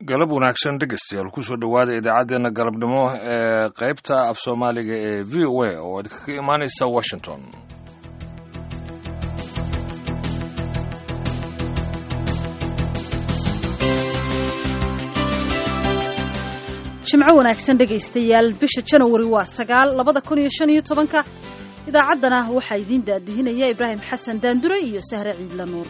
galab wanaagsan dhegeystayaal kusoo dhowaada idaacaddeenna galabnimo ee qaybta af soomaaliga ee v o a oo idinkaga imaanaysa washington jimco wanaagsan dhegaystayaal bisha janawari waa sagaal labada kun iyo shan iyo tobanka idaacaddana waxaa idiin daadihinaya ibraahim xasan daandure iyo sahre ciidla nuur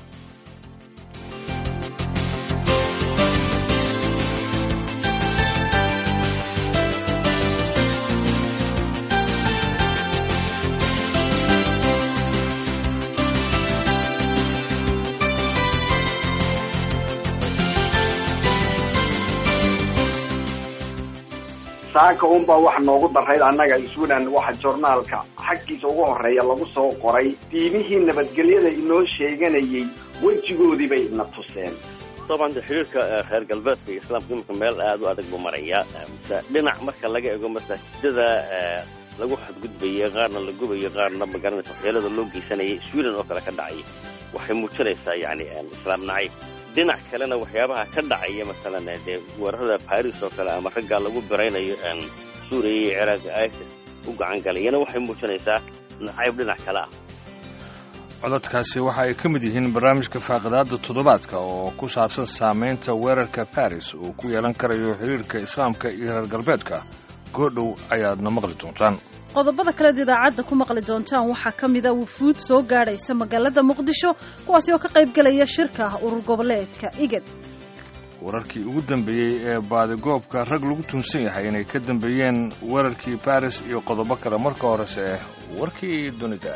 saaka unbaa wax noogu darayd annaga isunan waxa joornaalka xaggiisa ugu horeeya lagu soo qoray diimihii nabadgelyada inoo sheeganayay wejigoodii bay na tuseen طبعا xiriirka reer galbeedka iyo islaamka imika meel aad u adag buu maraya dhinac marka laga ego masaajidada lagu xadgudbayay qaarna la gubayo qaarna magaranaysa waxyeelada loo geysanayay sweden oo kale ka dhacay waxay muujinaysaa yani islaam nacayb dhinac kalena waxyaabaha ka dhacaya masalan dee weerarada baris oo kale ama raggaa lagu biraynayo suuriya iyo ciraaqa isis u gacan galayana waxay muujinaysaa nacayb dhinac kale ah codadkaasi waxa ay ka mid yihiin barnaamijka faaqidaada toddobaadka oo ku saabsan saamaynta weerarka baris uu ku yeelan karayo xiriirka islaamka iyo reer galbeedka goodhow ayaadna maqli doontaan qodobada kaleed idaacadda ku maqli doontaan waxaa ka mida wufuud soo gaadhaysa magaalada muqdisho kuwaasi oo ka qayb gelaya shirka urur goboleedka igad wararkii ugu dambeeyey ee baadigoobka rag lagu tuunsan yahay inay ka dambeeyeen weerarkii baris iyo qodobo kale marka horese warkii dunida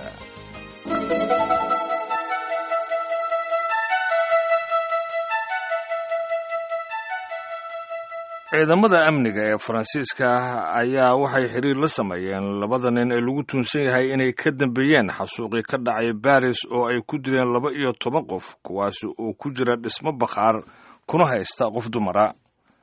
ciidamada amniga ee faransiiska ayaa waxay xiriir la sameeyeen labada nin ee lagu tuunsan yahay inay ka dambeeyeen xasuuqii ka dhacay baris oo ay ku dileen laba iyo toban qof kuwaasi oo ku jira dhismo bakhaar kuna haysta qof dumara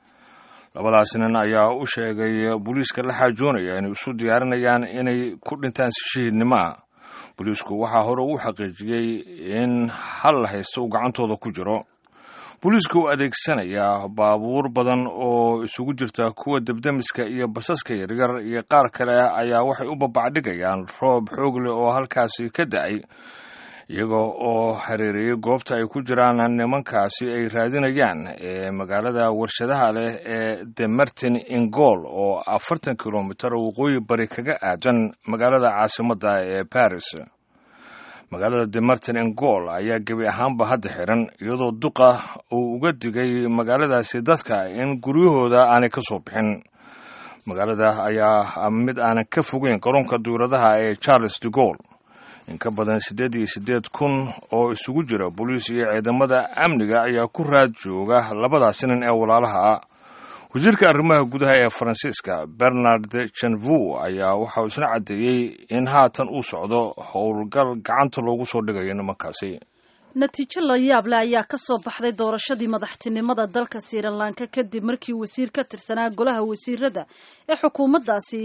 labadaas nin ayaa u sheegay booliiska la xaajoonaya inay isu diyaarinayaan inay ku dhintaan si shahiidnimoa booliisku waxaa hore uu xaqiijiyey in hal haysta uu gacantooda ku jiro booliisku u adeegsanayaa baabuur badan oo isugu jirta kuwa debdemiska iyo basaska yaryar iyo qaar kale ayaa waxay u babacdhigayaan roob xoog leh oo halkaasi ka da-ay iyaga oo hareereeyey goobta ay ku jiraan nimankaasi ay raadinayaan ee magaalada warshadaha leh ee de martin ingol oo afartan kilomitar waqooyi bari kaga aadan magaalada caasimadda ee baris magaalada de martin ingol ayaa gebi ahaanba hadda xiran iyadoo duqa uu uga digay magaaladaasi dadka in guryahooda aanay ka soo bixin magaalada ayaa mid aanan ka fogeyn garoonka duuradaha ee charles de gol in ka badan siddeed iyo siddeed kun oo isugu jira booliis iyo ciidamada amniga ayaa ku raad jooga labadaasi nin ee walaalaha ah wasiirka arrimaha gudaha ee faransiiska bernard janvou ayaa waxauu isna caddeeyey in haatan uu socdo howlgal gacanta loogu soo dhigayo nimankaasi natiijo la yaab leh ayaa ka soo baxday doorashadii madaxtinimada dalka srilanka kadib markii wasiir ka tirsanaa golaha wasiirada ee xukuumaddaasi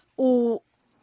uu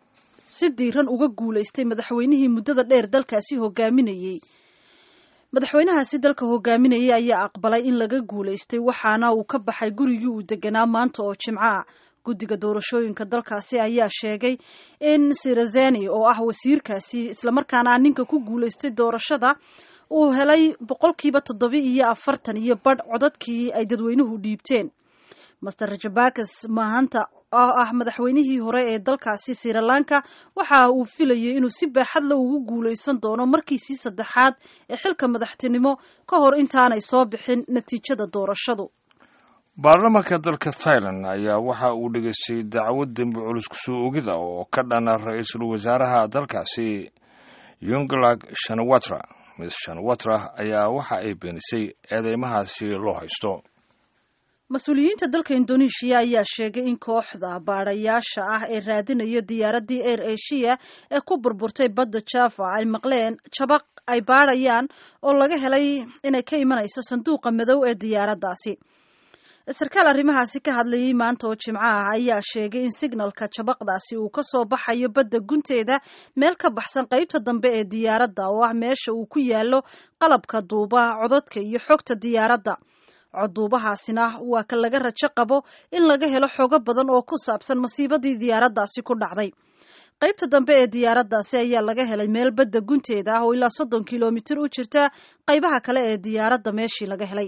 si diiran uga guulaystay madaxweynihii muddada dheer dalkaasi hogaaminayey madaxweynahaasi dalka hogaaminayay ayaa aqbalay in laga guulaystay waxaana uu ka baxay gurigii uu deganaa maanta oo jimco ah guddiga doorashooyinka dalkaasi ayaa sheegay in sirazeni oo ah wasiirkaasi islamarkaana ninka ku guulaystay doorashada uu helay boqolkiiba toddoba iyo afartan iyo badh codadkii ay dadweynuhu dhiibteen master rajabakas mahanta oo ah madaxweynihii hore ee dalkaasi srilanka waxa uu filayay inuu si baaxad la ugu guulaysan doono markiisii saddexaad ee xilka madaxtinimo ka hor intaanay soo bixin natiijada doorashadu baarlamaanka dalka thailand ayaa waxa uu dhegeystay dacwad dembi culus kusoo ogida oo ka dhana ra-iisul wasaaraha dalkaasi yunglag shanawatra miss shanawatra ayaa waxa ay beenisay eedeymahaasi loo haysto mas-uuliyiinta dalka indoneeshiya ayaa sheegay in kooxda baadhayaasha ah ee raadinaya diyaaraddii air asia ee ku burburtay badda java ay maqleen jabaq ay baadhayaan oo laga helay inay ka imanayso sanduuqa madow ee diyaaraddaasi sarkaal arrimahaasi ka hadlayay maanta oo jimco ah ayaa sheegay in signalka jabaqdaasi uu ka soo baxayo badda gunteeda meel ka baxsan qaybta dambe ee diyaaradda oo ah meesha uu ku yaallo qalabka duuba cododka iyo xogta diyaaradda coduubahaasina waa ka laga rajo qabo in laga helo xogo badan oo ku saabsan masiibadii diyaaraddaasi ku dhacday qaybta dambe ee diyaaraddaasi ayaa laga helay meel badda gunteeda ah oo ilaa soddon kilomitir u jirta qaybaha kale ee diyaaradda meeshii laga helay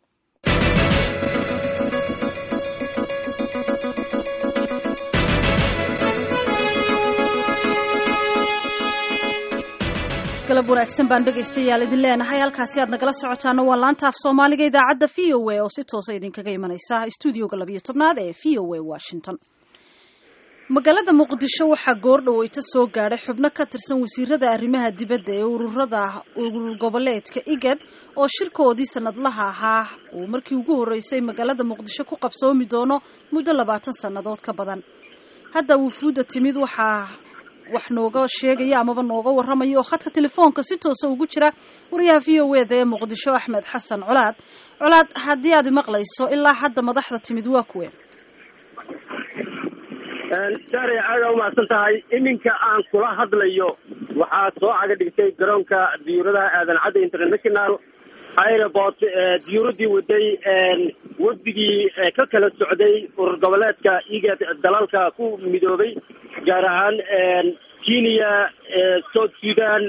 galab wanaagsan baan dhegaystayaal idin leenahay halkaasi aad nagala socotaana waa laanta af soomaaliga idaacadda v o a oo si toosa idinkaga imanaysa stuudioga labiyo tobnaad ee v o a washington magaalada muqdisho waxaa goor dhaweyto soo gaadhay xubno ka tirsan wasiirada arrimaha dibadda ee ururada urur goboleedka igad oo shirkoodii sanadlaha ahaa uu markii ugu horreysay magaalada muqdisho ku qabsoomi doono muddo labaatan sannadood ka badan hadda wufuudda timid waxaa wax nooga sheegaya amaba nooga warramaya oo khadka telefoonka si toosa ugu jira wariyaha v o eda ee muqdisho axmed xasan colaad colaad haddii aad maqlayso ilaa hadda madaxda timid waa kuwe saare aada umahadsan tahay iminka aan kula hadlayo waxaa soo caga dhigtay garoonka diyuuradaha aadan cadda international airport diyuuradii waday wafdigii ka kala socday urur goboleedka igad dalalka ku midoobay gaar ahaan kenya south sudan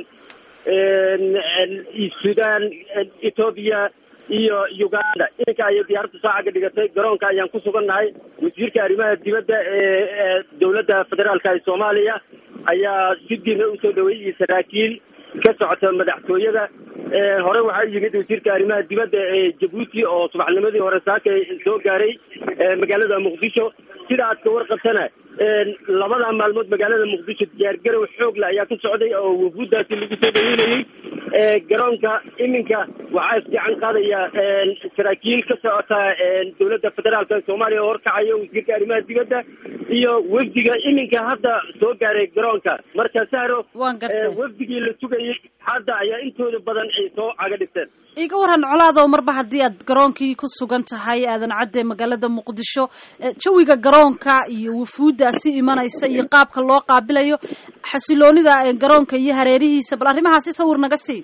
sudan ethoobia iyo uganda iminka ayay diyaaradda saaca ka dhigatay garoonka ayaan ku sugannahay wasiirka arrimaha dibadda ee dowladda federaalka ee soomaaliya ayaa si diina usoo dhaweeyey iyo saraakiil ka socota madaxtooyada hore waxaa yimid wasiirka arrimaha dibadda ee jabuuti oo subaxnimadii hore saaka soo gaaray magaalada muqdisho sida aad ka warqabtana labada maalmood magaalada muqdisho diyaargarow xoogle ayaa ka socday oo wafuuddaasi lagu soo dhaweynayey garoonka iminka waxaa isfiican qaadaya saraakiil ka socota dowladda federaalka soomaaliya oo horkacayo wasiirka arrimaha dibadda iyo wafdiga iminka hadda soo gaaray garoonka marka sahro wafdigii la sugayay hadda ayaa intooda badan ay soo caga dhigteen iga waran colaadow marba haddii aad garoonkii ku sugan tahay aadan cadde magaalada muqdisho jawiga garoonka iyo wufuuddaasi imanaysa iyo qaabka loo qaabilayo xasiloonida garoonka iyo hareerihiisa bal arrimahaasi sawir naga sii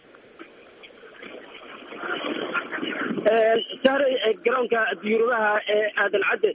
sahre garoonka diyuuradaha ee aadan cadde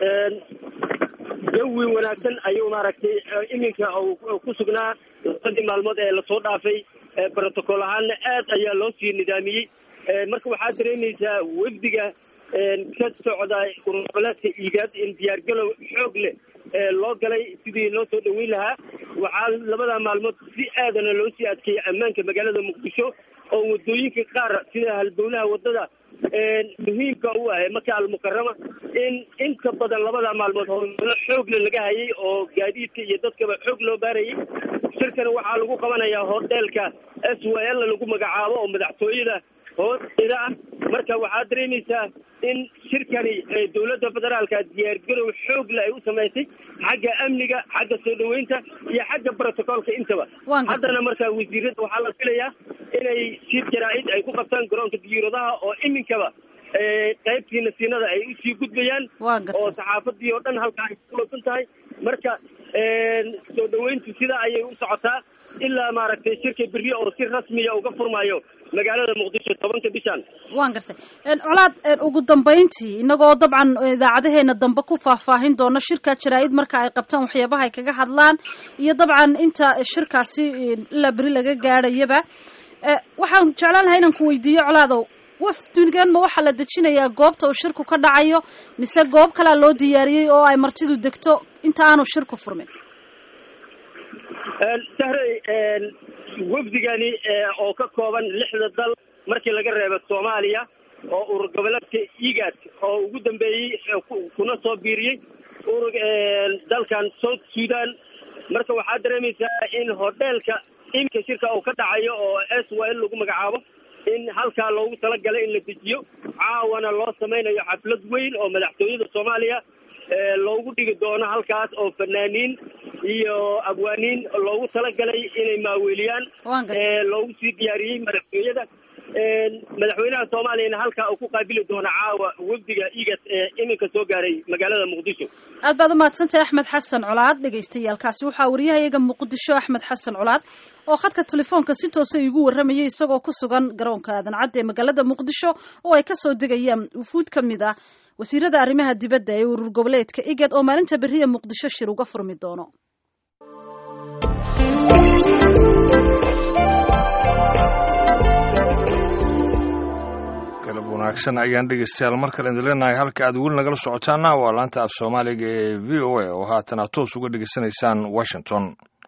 jawi wanaagsan ayuu maaragtay iminka ku sugnaa labadii maalmood ee lasoo dhaafay brotocool ahaanna aad ayaa loo sii nidaamiyey marka waxaad dareemaysaa wafdiga ka socda ururgoboleedka igaad in diyaargalow xoog leh loo galay sidii loo soo dhaweyn lahaa waxaa labada maalmood si aadana loo sii adkeeyay ammaanka magaalada muqdisho oo wadooyinka qaar sida halbowlaha wadada muhiimka u ah maka almukarama in inta badan labada maalmood howlgalo xoogle laga hayay oo gaadiidka iyo dadkaba xoog loo baarayay shirkana waxaa lagu qabanayaa hoteelka s w l lagu magacaabo oo madaxtooyada hoosteeda ah marka waxaad dareemaysaa in shirkani dowladda federaalka diyaargarow xoogle ay u samaysay xagga amniga xagga soo dhaweynta iyo xagga brotocoolka intaba haddana marka wasiirada waxaa la filayaa inay shir jaraa-id ay ku qabtaan garoonka diyuuradaha oo iminkaba qaybtii nasiinada ay usii gudbayaan oo saxaafadii oo dhan halkaa ay kuloosan tahay marka soo dhaweyntu sidaa ayay u socotaa ilaa maaragtay shirka berri oo si rasmiya uga furmaayo magaalada muqdisho tobanka bishan waan gartay colaad ugu dambayntii inagoo dabcan idaacadaheena dambe ku faahfaahin doona shirka jaraa-id marka ay qabtaan waxyaabaha ay kaga hadlaan iyo dabcan inta shirkaasi ilaa beri laga gaadhayaba waxaan jeclaan lahaa inaan ku weydiiyo colaadow wafdigan ma waxaa la dejinayaa goobta uu shirku ka dhacayo mise goob kalea loo diyaariyey oo ay martidu degto inta aanu shirku furmin sahray wafdigani oo ka kooban lixda dal markii laga reebo soomaaliya oo urur goboleedka igad oo ugu dambeeyey kuna soo biiriyey urur dalkan south sudan marka waxaad dareemaysaa in hoteelka iminka shirka uu ka dhacayo oo s w l lagu magacaabo in halkaa loogu talagalay in la dejiyo caawana loo samaynayo xaflad weyn oo madaxtooyada soomaaliya loogu dhigi doono halkaas oo fanaaniin iyo abwaaniin loogu talagalay inay maaweeliyaan loogu sii diyaariyey madaxtooyada madaxweynaha soomaaliyana halkaa uu ku qaabili doono caawa wafdiga igat ee iminka soo gaaray magaalada muqdisho aad baad umahadsantahay axmed xasan colaad dhagaystayaalkaasi waxaa wariyahayaga muqdisho axmed xasan colaad oo khadka telefoonka si toosa igu warramayay isagoo ku sugan garoonka aadan cadde ee magaalada muqdisho oo ay kasoo degayaan wufuud ka mid ah wasiirada arrimaha dibadda ee urur goboleedka igad oo maalinta beriya muqdisho shir uga furmi doono galab wanaagsan ayaan dhegeystayaal mar kale idin leenahay halka aad weli nagala socotaana waa laanta af soomaaliga ee v o a oo haatan aad toos uga dhegeysanaysaan washington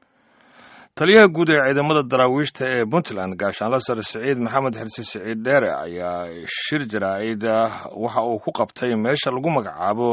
taliyaha guud ee ciidamada daraawiishta ee puntland gaashaanla sare siciid maxamed xirse siciid dheere ayaa shir jaraa'id waxa uu ku qabtay meesha lagu magacaabo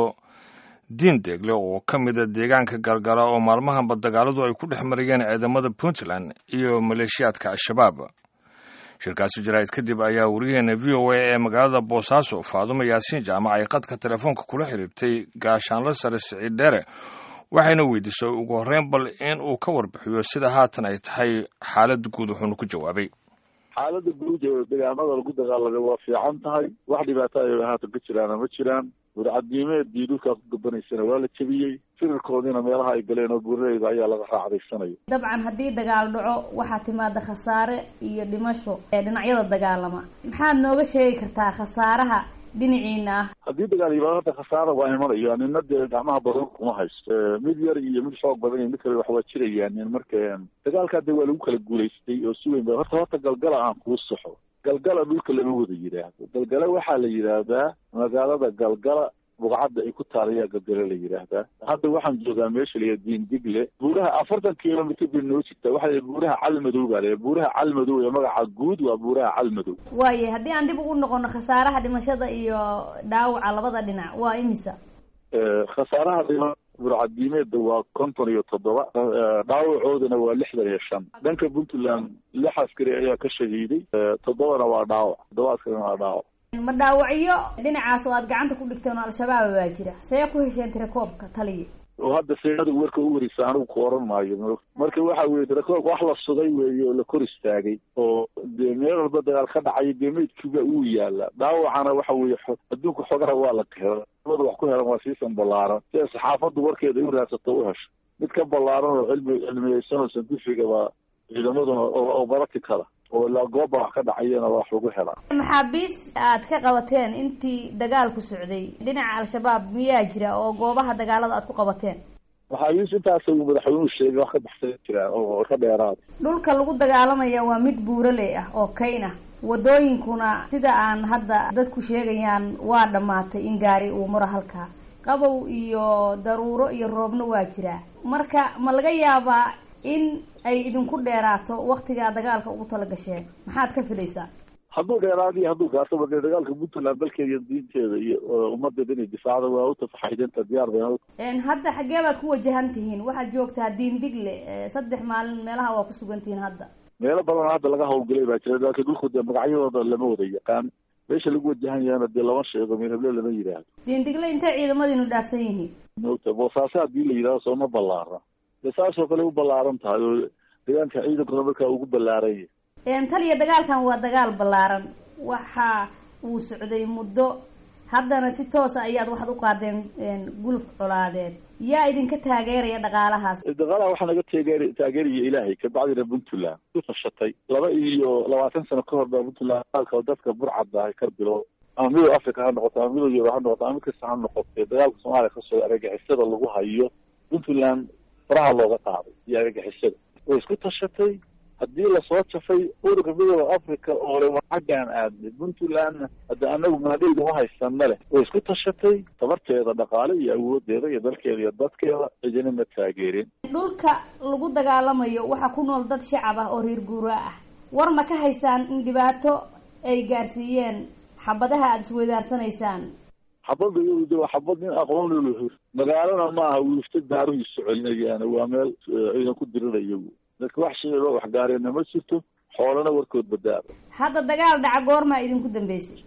diin deegle oo ka mida deegaanka galgala oo maalmahanba dagaaladu ay ku dhex marayeen ciidamada puntland iyo maleeshiyaadka al-shabaab shirkaasi jaraa'id kadib ayaa wariyaheena v o a ee magaalada boosaaso faadumo yaasiin jaamac ay qadka telefoonka kula xiriirtay gaashaanla sare siciid dheere waxayna weydiisay ugu horreyn bal in uu ka warbixiyo sida haatan ay tahay xaaladda guud wuxuuna ku jawaabay xaaladda guud ee deegaamada lagu dagaalamay waa fiican tahay wax dhibaato ay haatan ka jiraana ma jiraan warcadniimeedii dhulkaa ku gabanaysana waa la jebiyey firarkoodiina meelaha ay galeen oo buuraleyda ayaa laga raacdaysanayo dabcan haddii dagaal dhaco waxaa timaada khasaare iyo dhimasho ee dhinacyada dagaalama maxaad nooga sheegi kartaa khasaaraha dhinaciina ah haddii dagaal yimaado hadda khasaara waa imanayo nina dee gacmaha badan kuma haysto mid yar iyo mid xoog badan iyo mid kale wax waa jirayaan marka dagaalkaa dee waa lagu kala guulaystay oo si weyn ba horta horta galgala aan kuu saxo galgala dhulka lama wada yidhaahdo galgala waxaa la yidhaahdaa magaalada galgala bugcadda ay ku taalayaa galgala la yidhaahdaa hadda waxaan joogaa meesha layaa diindigle buuraha afartan kilomitr bay noo jirtaa waxaa la buuraha calmadow baa la buuraha calmadow ee magaca guud waa buuraha calmadow waaye haddii aan dib ugu noqono khasaaraha dhimashada iyo dhaawaca labada dhinac waa imisa khasaaraha dhima burcadiimeedda waa konton iyo toddoba dhaawacoodana waa lixdan iyo shan dhanka puntland lix askari ayaa ka shahiiday toddobana waa dhaawac toddoba askarina waa dhaawac ma dhaawacyo dhinacaas oo aad gacanta ku dhigteen oo al-shabaab baa jira see ku hesheen tirakoobka taliya oo hadda seenada warka u warisa anigu ku oran maayo marka waxa weye tirakoobk wax la sugay weeye oo la kor istaagay oo dee meel walba dagaal ka dhacayo dee meydkiiba uu yaala dhaawacana waxa weeye adduunka xogaha waa la hela labada wax ku helan waa siisan ballaaran si ay saxaafaddu warkeeda u raadsato u hesho mid ka ballaaran oo cilmi cilmiyeysan oo santifiga baa ciidamaduna oo barati kala oo ilaa gooba wax ka dhacayana wax lagu helaa maxaabiis aad ka qabateen intii dagaalku socday dhinaca al-shabaab miyaa jira oo goobaha dagaalada aad ku qabateen maxaabiis intaas uu madaxweynuhu sheegay wax ka baxsan jiraan oo ka dheeraada dhulka lagu dagaalamaya waa mid buuraley ah oo kayn ah wadooyinkuna sida aan hadda dadku sheegayaan waa dhammaatay in gaari uu maro halkaa qabow iyo daruuro iyo roobna waa jiraa marka ma laga yaabaa in ay idinku dheeraato waktigaa dagaalka ugu tala gasheen maxaad ka filaysaa hadduu dheeraadiyo hadduu gaasaba dee dagaalka puntland dalkeeda iyo diinteeda iyo ummadeeda inay difaacda waa utafaxaydenta diyaar bay hadda xaggee baad ku wajahan tihiin waxaad joogtaa diin digle saddex maalin meelaha waa ku sugan tihiin hadda meelo badan hadda laga hawlgalay baa jira laakiin dhulku dee magacyadooda lama wada yaqaan meesha lagu wajahan yahana dee lama sheego meelheble lama yidhaahdo diin digle intay ciidamadiinu dhaafsan yihiin mota boosaaso haddii la yidhahdo sooma ballaara dee saasoo kale u ballaaran tahay oo deegaanka ciidankuna markaa ugu ballaaran yahay taliya dagaalkan waa dagaal ballaaran waxa uu socday muddo haddana si toosa ayaad waxaad u qaadeen guluf colaadeed yaa idinka taageeraya dhaqaalahaas dhaqaalaha waxaa naga taageer taageeraya ilaahay kabacdina puntland ku tashatay laba iyo labaatan sano ka hor baa puntland dagaalka dadka burcadda ay ka bilo ama midow africa ha noqoto ama midow yurub ha noqoto ama mid kasta ha noqotee dagaalka soomaaliya kasoo argagixisada lagu hayo puntland faraha looga qaaday iyo argagixisada way isku tashatay haddii lasoo jafay ururka midooda africa oo le xaggaan aadnay puntlandna hadda anagu maadheyda ma haysana leh way isku tashatay tabarteeda dhaqaale iyo awoodeeda iyo dalkeeda iyo dadkeeda cidina ma taageerin dhulka lagu dagaalamayo waxaa ku nool dad shacab ah oo reer guuraa ah war ma ka haysaan in dhibaato ay gaarsiiyeen xabadaha aada isweydaarsanaysaan xabadda iyadu waa xabad nin aqoon lolo magaalana ma aha wiifta daaruhiisu celinayaan waa meel ciidan ku dirirayo dadka wax shiciboo waxgaareenna ma jirto xoolana warkood badaaba hadda dagaal dhaca goormaa idinku dambeysay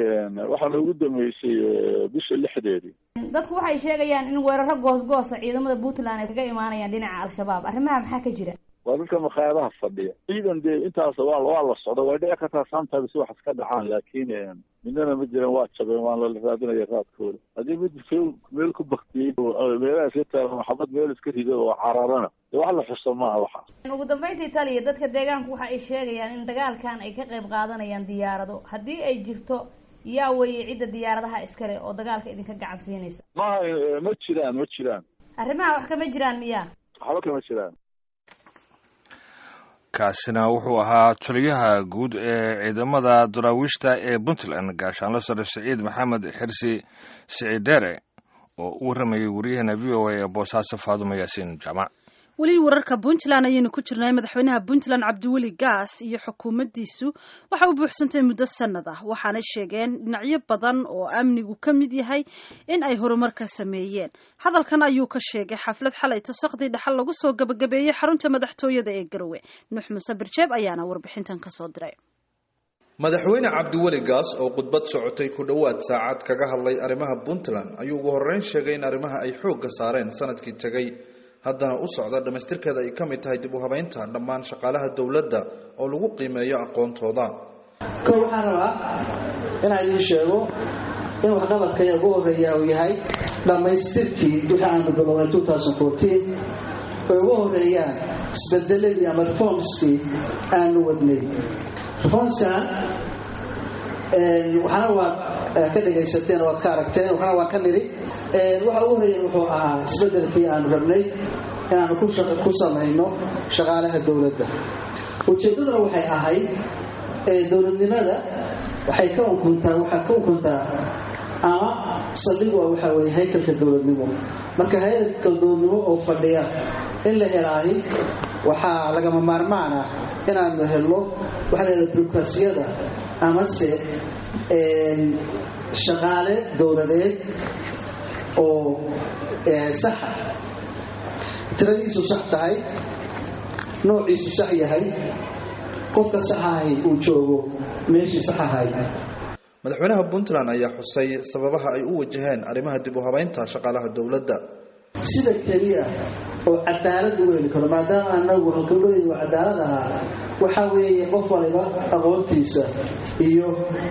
waxaa noogu dambeysay bisha lixdeedii dadku waxay sheegayaan in weeraro goos goosa ciidamada puntland ay kaga imaanayaan dhinaca al-shabaab arrimaha maxaa ka jira waa dadka makhaayadaha fadhiya ciidan dee intaas waa waa la socda way dhici kartaa sometimes wax iska dhacaan laakiin midnana ma jiran waa jabeen waan lala raadinaya raadkooda haddii mid feel meel ku baktiyey meelaha iska taagan maxabad meel iska rido oo cararana dee wax la xuso maaha waxaas ugu dambeyntii taliya dadka deegaanku waxa ay sheegayaan in dagaalkan ay ka qayb qaadanayaan diyaarado haddii ay jirto yaa weeye cidda diyaaradaha iskale oo dagaalka idinka gacan siinaysa maha ma jiraan ma jiraan arrimaha wax kama jiraan miya waxba kama jiraan kaasina wuxuu ahaa taliyaha guud ee ciidamada daraawiishta ee puntland gaashaanlo sare siciid maxamed xirsi siciidere oo u warramayay waryaheena v o a ee boosaaso faadumo yaasiin jaamac weli wararka puntland ayaynu ku jirnay madaxweynaha puntland cabdiweli gaas iyo xukuumaddiisu waxa u buuxsantay muddo sanad ah waxaanay sheegeen dhinacyo badan oo amnigu ka mid yahay in ay horumar ka sameeyeen hadalkan ayuu ka sheegay xaflad xalay tosaqdii dhaxal lagu soo gabagabeeyey xarunta madaxtooyada ee garowe nuux muuse birjeeb ayaana warbixintan kasoo diray madaxweyne cabdiweli gaas oo khudbad socotay ku dhowaad saacad kaga hadlay arrimaha puntland ayuu ugu horreyn sheegay in arrimaha ay xoogga saareen sanadkii tegay haddana u socda dhammaystirkeeda ay ka mid tahay dib u habeynta dhammaan shaqaalaha dowladda oo lagu qiimeeyo aqoontooda ko waxaan rabaa inaan idiin sheego in waxqabadkaya ugu horreeya uu yahay dhammaystirkii wixii aanu bilownay ay ugu horreeyaan isbedeladii ama reformskii aanu wadnay reformskan waxaana waad ka dhegaysateen waad ka aragteen waxaana waan ka niri waxa ugu horreeya wuxuu ahaa isbedelkii aanu rabnay inaanu ku samayno shaqaalaha dowladda ujeeddaduna waxay ahayd dowladnimada waxay ka ukuntaa waxaa ka ukuntaa ama saldhigu waxaa weeye haykalka dowladnimo marka haykalka dowladnimo oo fadhiya in la helaahi waxaa lagama maarmaan ah inaanu helno waxaa la yidhahda bureaukrasiyada amase shaqaale dowladeed oo saxa tiradiisu sax tahay noociisu sax yahay qofka saxahay uu joogo meeshii sax ahayd madaxweynaha puntland ayaa xusay sababaha ay u wajaheen arrimaha dib u habeynta shaqaalaha dowladda sida keliya oo cadaalad lagu heli karo maadaama anagu halkadhooydu cadaalad ahaa waxaa weeye qof waliba aqoontiisa iyo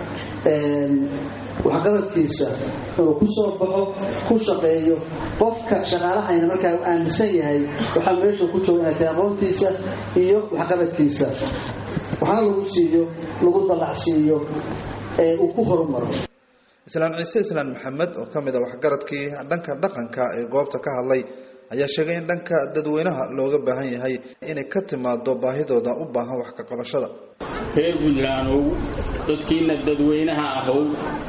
waxqabadkiisa inuu ku soo baxo ku shaqeeyo qofka shaqaalahayna markaa u aaminsan yahay waxaa meesha ku jooga inay tahay aqoontiisa iyo waxqabadkiisa waxaana lagu siiyo lagu dallacsiiyo ee uu ku horumaro islaan ciise islaan maxamed oo ka mid a waxgaradkii dhanka dhaqanka ee goobta ka hadlay ayaa sheegay in dhanka dadweynaha looga baahan yahay inay ka timaado baahidooda u baahan wax ka qabashada reer puntlandow dadkiina dadweynaha ahow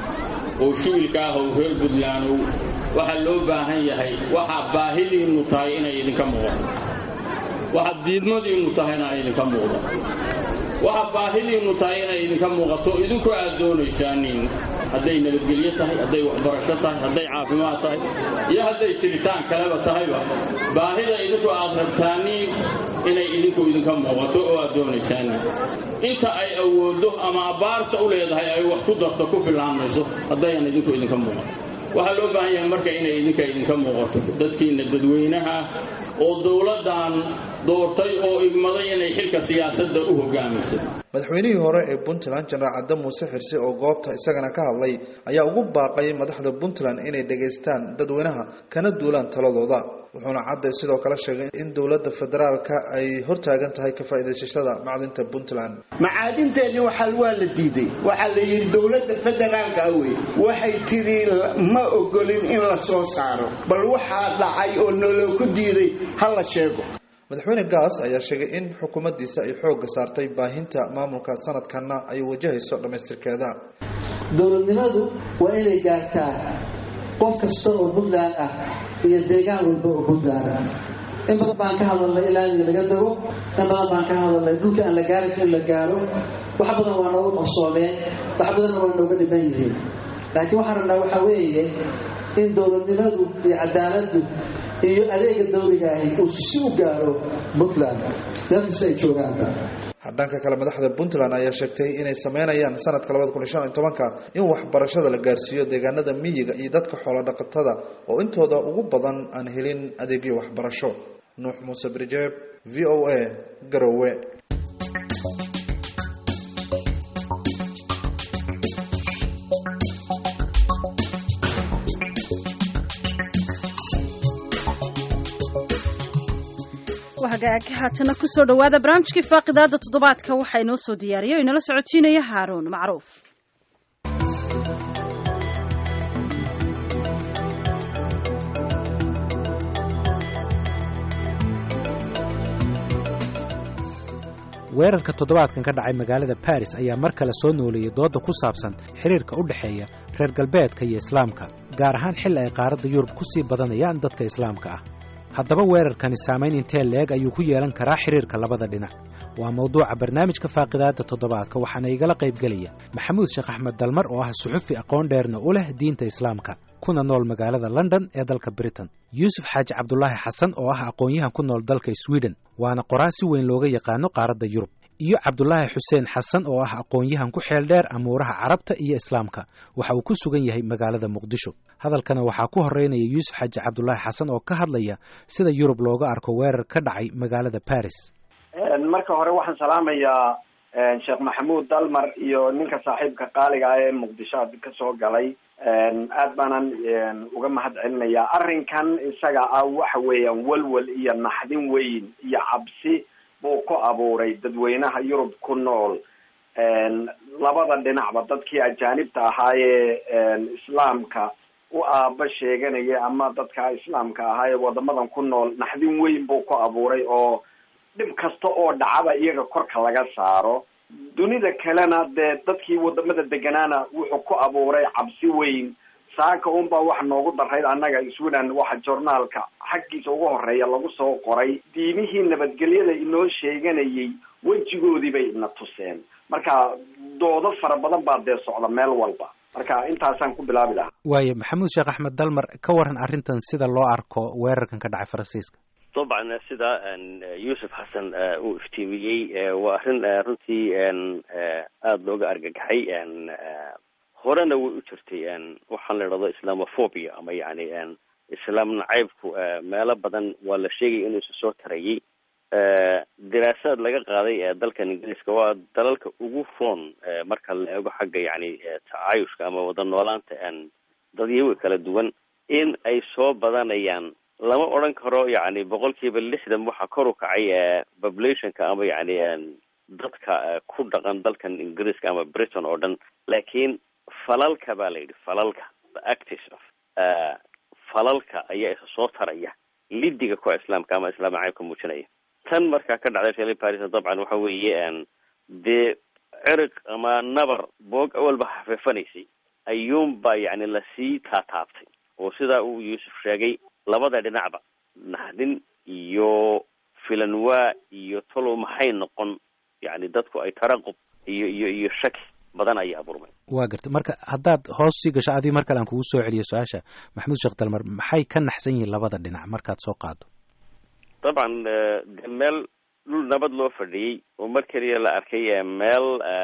oo shubilka ahow reer puntlandow waxaa loo baahan yahay waxaa baahidiinnu tahay inay idinka muuqato waxaa diidmadiinnu tahayna ay idinka muuqda waxaa baahidiinnu tahay inay idinka muuqato idinku aad doonaysaanin hadday nabadgelyo tahay hadday waxbarasho tahay hadday caafimaad tahay iyo hadday jiritaan kaleba tahayba baahida idinku aad rabtaaniin inay idinku idinka muuqato oo aad doonaysaanin inta ay awooddo ama abbaarta u leedahay ay wax ku darto ku fillaan mayso haddayan idinku idinka muuqato waxaa loo baahan yahay marka inay idinka idinka muuqato dadkiina dadweynaha oo dowladdan doortay oo igmaday inay xilka siyaasadda u hogaamiso madaxweynihii hore ee puntland jenaraal cadde muuse xirsi oo goobta isagana ka hadlay ayaa ugu baaqay madaxda puntland inay dhegaystaan dadweynaha kana duulaan taladooda wuxuuna cadde sidoo kale sheegay in dowladda federaalka ay hortaagan tahay ka faa'iidaysashada macdinta puntland macaadinteenni waxaa waa la diiday waxaa la yidhi dowladda federaalka wey waxay tiri ma ogolin in la soo saaro bal waxaa dhacay oo noloo ku diiday ha la sheego madaxweyne gaas ayaa sheegay in xukuumaddiisa ay xoogga saartay baahinta maamulka sanadkanna ay wajahayso dhammaystirkeeda dowladnimadu waa inay gaartaa qof kasta oo puntland ah iyo deegaan walba oo puntland ah in badan baan ka hadalnay ilaa in laga dago in badan baan ka hadalnay dhulka aan la gaarin in la gaaro wax badan waa noogu qarsoomeen wax badanna waa nooga dhiman yihiin laakiin waxaan rabnaa waxaa weeye in dowladnimadu iyo cadaaladdu iyo adeega dawliga ahi uu si u gaaro puntland meelkasta ay joogaanba dhanka kale madaxda puntland ayaa sheegtay inay sameynayaan sanadka labada kun iyo shan iyo tobanka in waxbarashada la gaarsiiyo deegaanada miyiga iyo dadka xoolo dhaqatada oo intooda ugu badan aan helin adeegyo waxbarasho nuux muuse birjeeb v o a garowe hagaag haatana kusoo dhawaada barnaamijkii faaqidaada toddobaadka waxaa inoo soo diyaariya o inala socotiinaya haaruun macruuf weerarka toddobaadkan ka dhacay magaalada baris ayaa mar kale soo nooleeyey doodda ku saabsan xiriirka u dhexeeya reer galbeedka iyo islaamka gaar ahaan xilli ay qaaradda yurub ku sii badanayaan dadka islaamka ah haddaba weerarkani saamayn intee leeg ayuu ku yeelan karaa xiriirka labada dhinac waa mawduuca barnaamijka faaqidaadda toddobaadka waxaana igala qaybgelaya maxamuud sheekh axmed dalmar oo ah suxufi aqoon dheerna u leh diinta islaamka kuna nool magaalada london ee dalka britain yuusuf xaaji cabdulaahi xasan oo ah aqoon-yahan ku nool dalka sweden waana qoraa si weyn looga yaqaano qaaradda yurub iyo cabdulaahi xuseen xasan oo ah aqoon-yahan ku xeel dheer amuuraha carabta iyo islaamka waxa uu ku sugan yahay magaalada muqdisho hadalkana waxaa ku horeynaya yuusuf xaaji cabdulaahi xasan oo ka hadlaya sida yurub looga arko weerar ka dhacay magaalada baris marka hore waxaan salaamayaa sheekh maxamuud dalmar iyo ninka saaxiibka qaaliga ah ee muqdisho ka soo galay aad baanan uga mahad celinayaa arrinkan isaga ah waxa weeyaan walwal iyo naxdin weyn iyo cabsi buu ku abuuray dadweynaha yurub ku nool labada dhinacba dadkii ajaanibta ahaayee islaamka u aaba sheeganaya ama dadka islaamka ahaayee wadamadan ku nool naxdin weyn buu ku abuuray oo dhib kasta oo dhacaba iyaga korka laga saaro dunida kalena dee dadkii wadamada deganaana wuxuu ku abuuray cabsi weyn saaka unbaa waxa noogu darayd annaga sweden waxa journaalka xaggiisa ugu horeeya lagu soo qoray diimihii nabadgelyada inoo sheeganayay wejigoodii bay ina tuseen marka doodo fara badan baa dee socda meel walba marka intaasaan ku bilaabi lahaa waayo maxamuud sheekh axmed dalmar ka waran arrintan sida loo arko weerarkan ka dhacay faransiiska dabcan sida yuusuf xasan uu iftiimiyey waa arrin runtii aada looga argagaxay horena way u jirtay waxaan la idhahdo islamophobia ama yani islaam nacaybku meelo badan waa la sheegaya inuu isu soo tarayay diraasaad laga qaaday dalkan ingiriiska waa dalalka ugu foon marka la eego xagga yani tacaayushka ama wada noolaanta dadyawi kala duwan in ay soo badanayaan lama odran karo yani boqol kiiba lixdan waxaa kor u kacay populationka ama yani dadka ku dhaqan dalkan ingiriiska ama britain oo dhan laakiin falalka baa la yidhi falalka the actis of falalka ayaa isa soo taraya lidiga kuwa islaamka ama islaam caybka muujinaya tan markaa ka dhacday reer paris dabcan waxa weeye dee cirig ama nabar boog awalba hafeefanaysay ayuunbaa yani lasii taataabtay oo sidaa uu yuusuf sheegay labada dhinacba naxdin iyo filanwaa iyo talow maxay noqon yani dadku ay taraqub iyo iyo iyo shaki badan ayay abuurmay waa gartay marka haddaad hoos sii gasho adii mar kale aan kugu soo celiyo su-aasha maxamuud sheekh dalmar maxay ka naxsan yihiin labada dhinac markaad soo qaado dabcan de meel dhul nabad loo fadhiyey oo mar keliya la arkay meel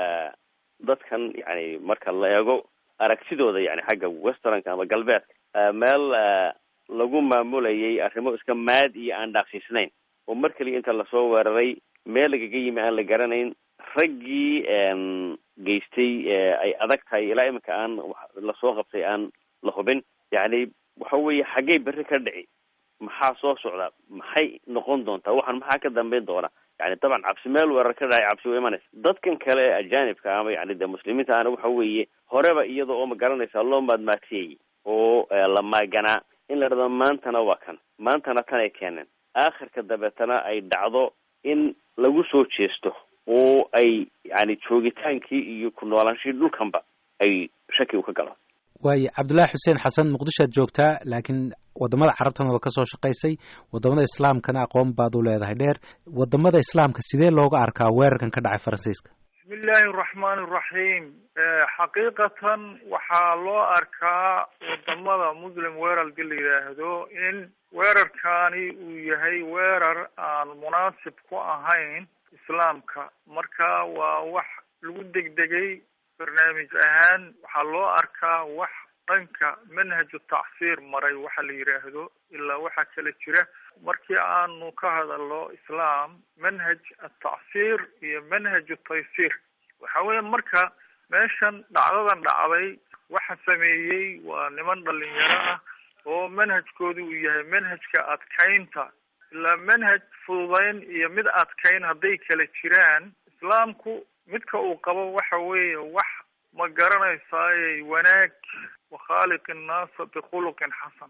dadkan yani marka la eego aragtidooda yani xagga westernka ama galbeedka meel lagu maamulayay arrimo iska maad iyo aan dhaaqsiisnayn oo mar keliya inta lasoo weeraray meel lagaga yimi aan la garanayn raggii geystay ay adag tahay ilaa iminka aan lasoo qabtay aan la hubin yani waxa weeye xaggey berri ka dhici maxaa soo socda maxay noqon doontaa waxaan maxaa ka dambeyn doona yani dabcan cabsi meel weerar ka dhacay cabsi wa imanaysa dadkan kale ee ajaanibka ama yani de muslimiinta ana waxa weeye horeba iyada oo ma garanaysaa loo maadmaatiyey oo la maaganaa in la dhado maantana waa kan maantana tanay keeneen aakhirka dabeetana ay dhacdo in lagu soo jeesto oo ay yani joogitaankii iyo ku noolaanshihii dhulkanba ay shaki u ka galo waayo cabdullaahi xuseen xasan muqdishoad joogtaa laakiin wadamada carabtana waa ka soo shaqaysay wadamada islaamkana aqoon baad u leedahay dheer wadamada islaamka sidee looga arkaa weerarkan ka dhacay faransiiska bismi illaahi araxmaan iraxiim xaqiiqatan waxaa loo arkaa wadamada muslim weerarka la yidhaahdo in weerarkani uu yahay weerar aan munaasib ku ahayn islaamka marka waa wax lagu degdegay barnaamij ahaan waxaa loo arkaa wax dhanka manhaju tacsiir maray waxa la yidhaahdo ilaa waxaa kala jira markii aanu ka hadalno islaam manhaj atacsiir iyo manhaj taysiir waxa weya marka meeshan dhacdadan dhacday waxa sameeyey waa niman dhalinyaro ah oo manhajkoodu uu yahay manhajka adkaynta ilaa manhaj fududayn iyo mid adkayn hadday kala jiraan islaamku midka uu qabo waxa weeye wax ma garanaysaaye wanaag wakhaaliq innaasa bikhuluqin xasan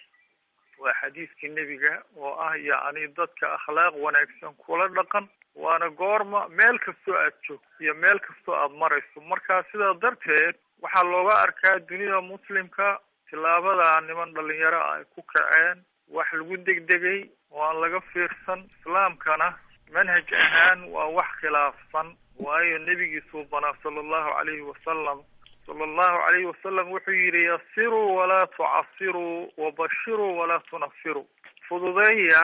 waa xadiiskii nebiga oo ah yacni dadka akhlaaq wanaagsan kula dhaqan waana goorma meel kastoo aad joogto iyo meel kastoo aad marayso marka sidaa darteed waxaa looga arkaa dunida muslimka tillaabada niman dhalinyaro ah ay ku kaceen wax lagu degdegay oo aan laga fiirsan islaamkana manhaj ahaan waa wax khilaafsan waayo nebigiisuu banaa sala allahu calayhi wasalam sala allahu calayhi wasalam wuxuu yidhi yasiruu walaa tucasiruu wabashiruu walaa tunafiruu fududeeya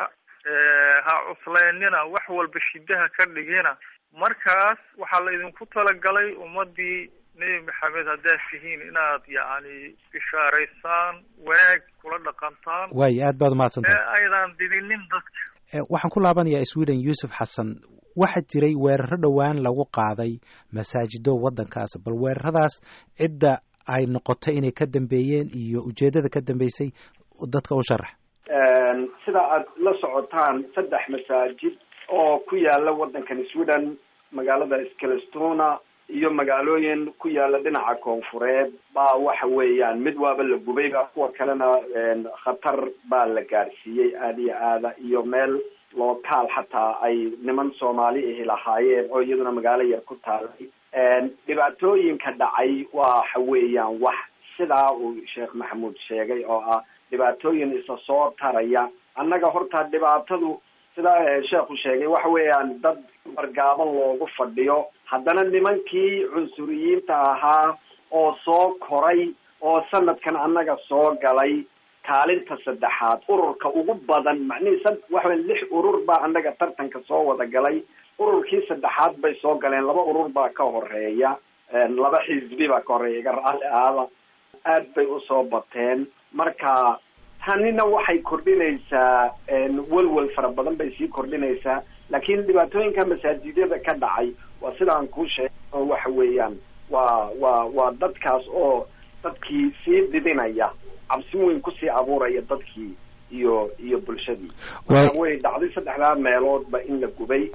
ha cuslaynina wax walba shidaha ka dhigina markaas waxaa la idinku talagalay ummadii nebi maxamed haddaad tihiin inaad yacni bishaaraysaan wanaag kula dhaqantaan waayo aad baad umahadsantahay ee aydan didinin dadka waxaan ku laabanayaa sweden yuusuf xasan waxaa jiray weeraro dhowaan lagu qaaday masaajido waddankaas bal weeraradaas cidda ay noqotay inay ka dambeeyeen iyo ujeeddada ka dambeysay dadka u sharax sida aad la socotaan saddex masaajid oo ku yaala waddankan sweden magaalada skelestona iyo magaalooyin ku yaala dhinaca koonfureed baa waxa weeyaan mid waaba la gubayba kuwa kalena khatar baa la gaadhsiiyey aada iyo aada iyo meel lookaal xataa ay niman soomaali ahi lahaayeen oo iyaduna magaalo yar ku taalay dhibaatooyinka dhacay waxa weeyaan wax sidaa uu sheekh maxamuud sheegay oo ah dhibaatooyin isa soo taraya annaga horta dhibaatadu sidaa sheekhu sheegay waxa weeyaan dad wargaaban loogu fadhiyo haddana nimankii cunsuriyiinta ahaa oo soo koray oo sanadkan annaga soo galay kaalinta saddexaad ururka ugu badan macnihii sa waxa lix urur baa annaga tartanka soo wada galay ururkii saddexaad bay soo galeen laba urur baa ka horeeya laba xisbi baa ka horeeya iga raalli aada aad bay usoo bateen marka tanina waxay kordhinaysaa welwel fara badan bay sii kordhinaysaa laakiin dhibaatooyinka masaajidyada ka dhacay waa sidaan kuu sheegay oo waxa weeyaan waa waa waa dadkaas oo dadkii sii didinaya cabsi weyn kusii abuuraya dadkii iyo iyo bulshadii marka way dhacday saddexdaa meeloodba in la gubay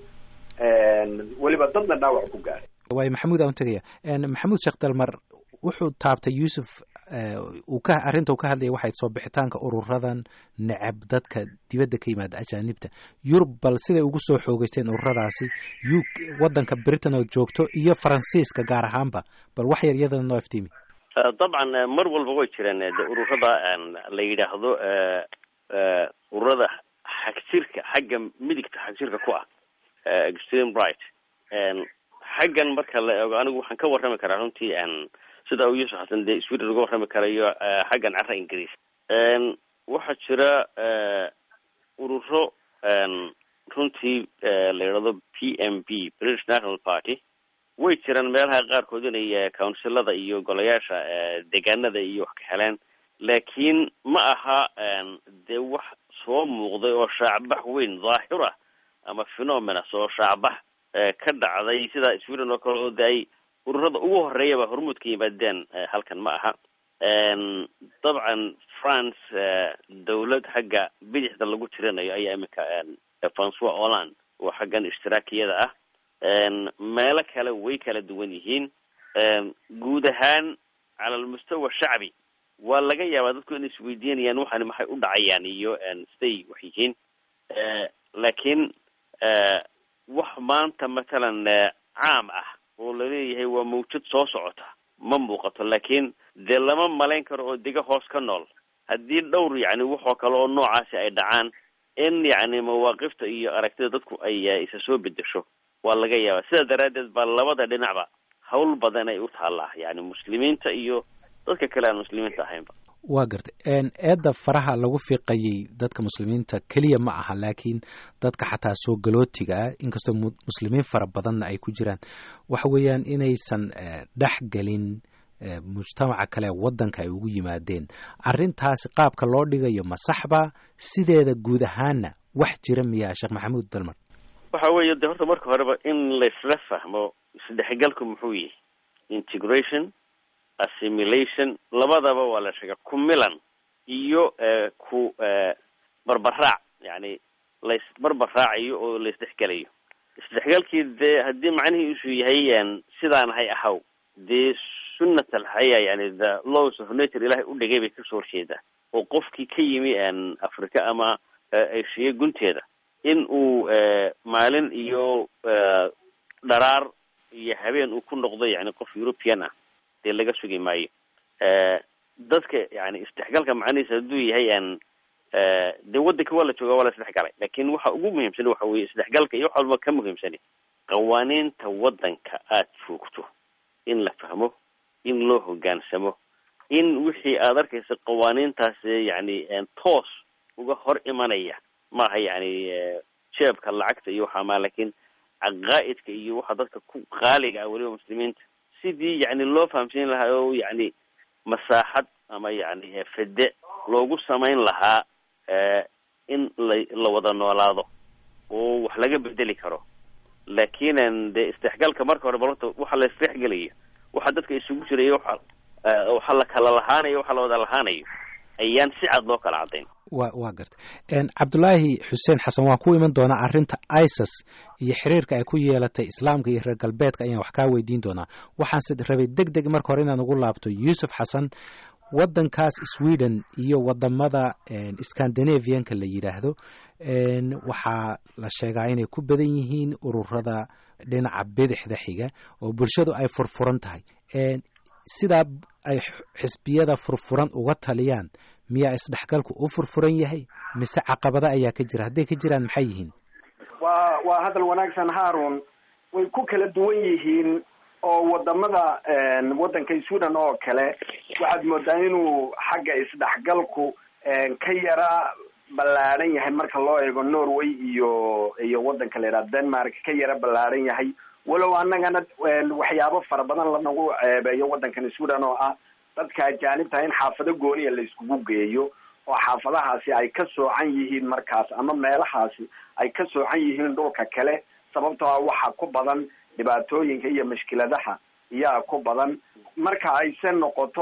weliba dadna dhaawac ku gaaray waayo maxamuud aan tegaya maxamuud sheekh dalmar wuxuu taabtay yuusuf uu ka arrinta uu ka hadlaya waxay soo bixitaanka ururadan necab dadka dibadda ka yimaada ajaanibta yurub bal siday ugu soo xoogeysteen ururadaasi u waddanka britain oo joogto iyo faransiiska gaar ahaanba bal wax yar iyadana noo iftiimi dabcan mar walba way jireen de ururada la yidhaahdo ururada xagjirka xagga midigta xagjirka ku ah extreme right xaggan marka la eego anigu waxaan ka warrami karaa runtii sida uu yuusuf xasan dee sweden uga warrami karayo xaggan cara ingiriis waxaa jira ururo runtii la yidhahdo p m b british national party way jiraan meelaha qaarkood inay counsilada iyo golayaasha deegaanada iyo wax ka heleen laakiin ma aha dee wax soo muuqday oo shaacbax weyn dhaahira ama phenomena soo shaacbax ka dhacday sida sweden oo kale oo de ay ururada ugu horeeyaba hormuud ka yimaadeen halkan ma aha dabcan france dawlad xagga bidixda lagu tirinayo ayaa iminka francois holland oo xaggan ishtiraakiyada ah meelo kale way kala duwan yihiin guud ahaan cala almustawa shacbi waa laga yaabaa dadku inay isweydiinayaan waxani maxay u dhacayaan iyo siday wax yihiin laakiin wax maanta matalan caam ah oo laleeyahay waa mawjad soo socota ma muuqato laakiin dee lama malayn karo oo dega hoos ka nool haddii dhowr yacni waxoo kale oo noocaasi ay dhacaan in yacni mawaaqifta iyo aragtida dadku ay isa soo bedesho waa laga yaabaa sidaa daraaddeed baa labada dhinacba hawl badan ay u taallaa yani muslimiinta iyo dadka kale aan muslimiinta ahaynba waa gartay eedda faraha lagu fiiqayay dadka muslimiinta keliya ma aha laakiin dadka xataa soo galootiga ah inkastoo muslimiin fara badanna ay ku jiraan waxa weeyaan inaysan dhex gelin mujtamaca kale waddanka ay ugu yimaadeen arrintaasi qaabka loo dhigayo ma saxba sideeda guud ahaanna wax jira miyaa sheekh maxamuud dalmar waxa weeye de horta marka horeba in laysla fahmo isdhexgalku muxuu yahay integration assimilation labadaba waa la sheega ku milan iyo ku barbaraac yani lays barbaraacayo oo laysdhexgelayo isdhexgalkii dee haddii macnihiisu yahay sidaan hay ahaw dee sunnat alxaya yani the laws of nature ilahay u dhigay bay kasoo horjeedaa oo qofkii ka yimi africa ama eshiya gunteeda in uu maalin iyo dharaar iyo habeen uu ku noqdo yani qof european ah dee laga sugi maayo dadka yani isdhexgalka macnihiisa hadduu yahay dee waddanka waa la jooga waa la isdhexgalay lakin waxa ugu muhiimsan waxa weye isdhexgalka iyo wax walba ka muhiimsani qawaaniinta waddanka aad joogto in la fahmo in loo hogaansamo in wixii aad arkaysa qawaaniintaas yani toos uga hor imanaya maaha yani jeebka lacagta iyo waxaa maa lakin caqaa'idka iyo waxa dadka ku qaaliga ah weliba muslimiinta sidii yani loo fahamsiin lahaa oo yani masaaxad ama yani fede loogu samayn lahaa in la la wada noolaado oo wax laga bedeli karo lakin de isdhexgalka marka hore balorta waxa la isdhexgelayo waxa dadka isugu jiraya waxa waxa la kala lahaanayo waxa la wada lahaanayo ayaan si cad loo kala caddayn wa waa garta cabdulaahi xuseen xasan waan ku iman doonaa arrinta isis iyo xiriirka ay ku yeelatay islaamka iyo reer galbeedka ayaan wax kaa weydiin doonaa waxaanse rabay deg deg marka hore inaan ugu laabto yuusuf xasan waddankaas sweden iyo wadamada scandinavianka la yidhaahdo waxaa la sheegaa inay ku badan yihiin ururada dhinaca bidixda xiga oo bulshadu ay furfuran tahay sidaa ay xisbiyada furfuran uga taliyaan miyaa isdhexgalku u furfuran yahay mise caqabado ayaa ka jira hadday ka jiraan maxay yihiin waa waa hadal wanaagsan haarun way ku kala duwan yihiin oo wadamada waddanka sweden oo kale waxaad moodaa inuu xagga isdhexgalku ka yara ballaadhan yahay marka loo eego norway iyo iyo waddanka la yidhaha denmark ka yara ballaadhan yahay walow annagana waxyaabo fara badan lanagu ceebeeyo waddankan sweden oo ah dadka ajaanibta in xaafado gooniya la iskugu geeyo oo xaafadahaasi ay ka soocan yihiin markaas ama meelahaasi ay ka soocan yihiin dhulka kale sababtoo ah waxa ku badan dhibaatooyinka iyo mashkiladaha iyaa ku badan marka ayse noqoto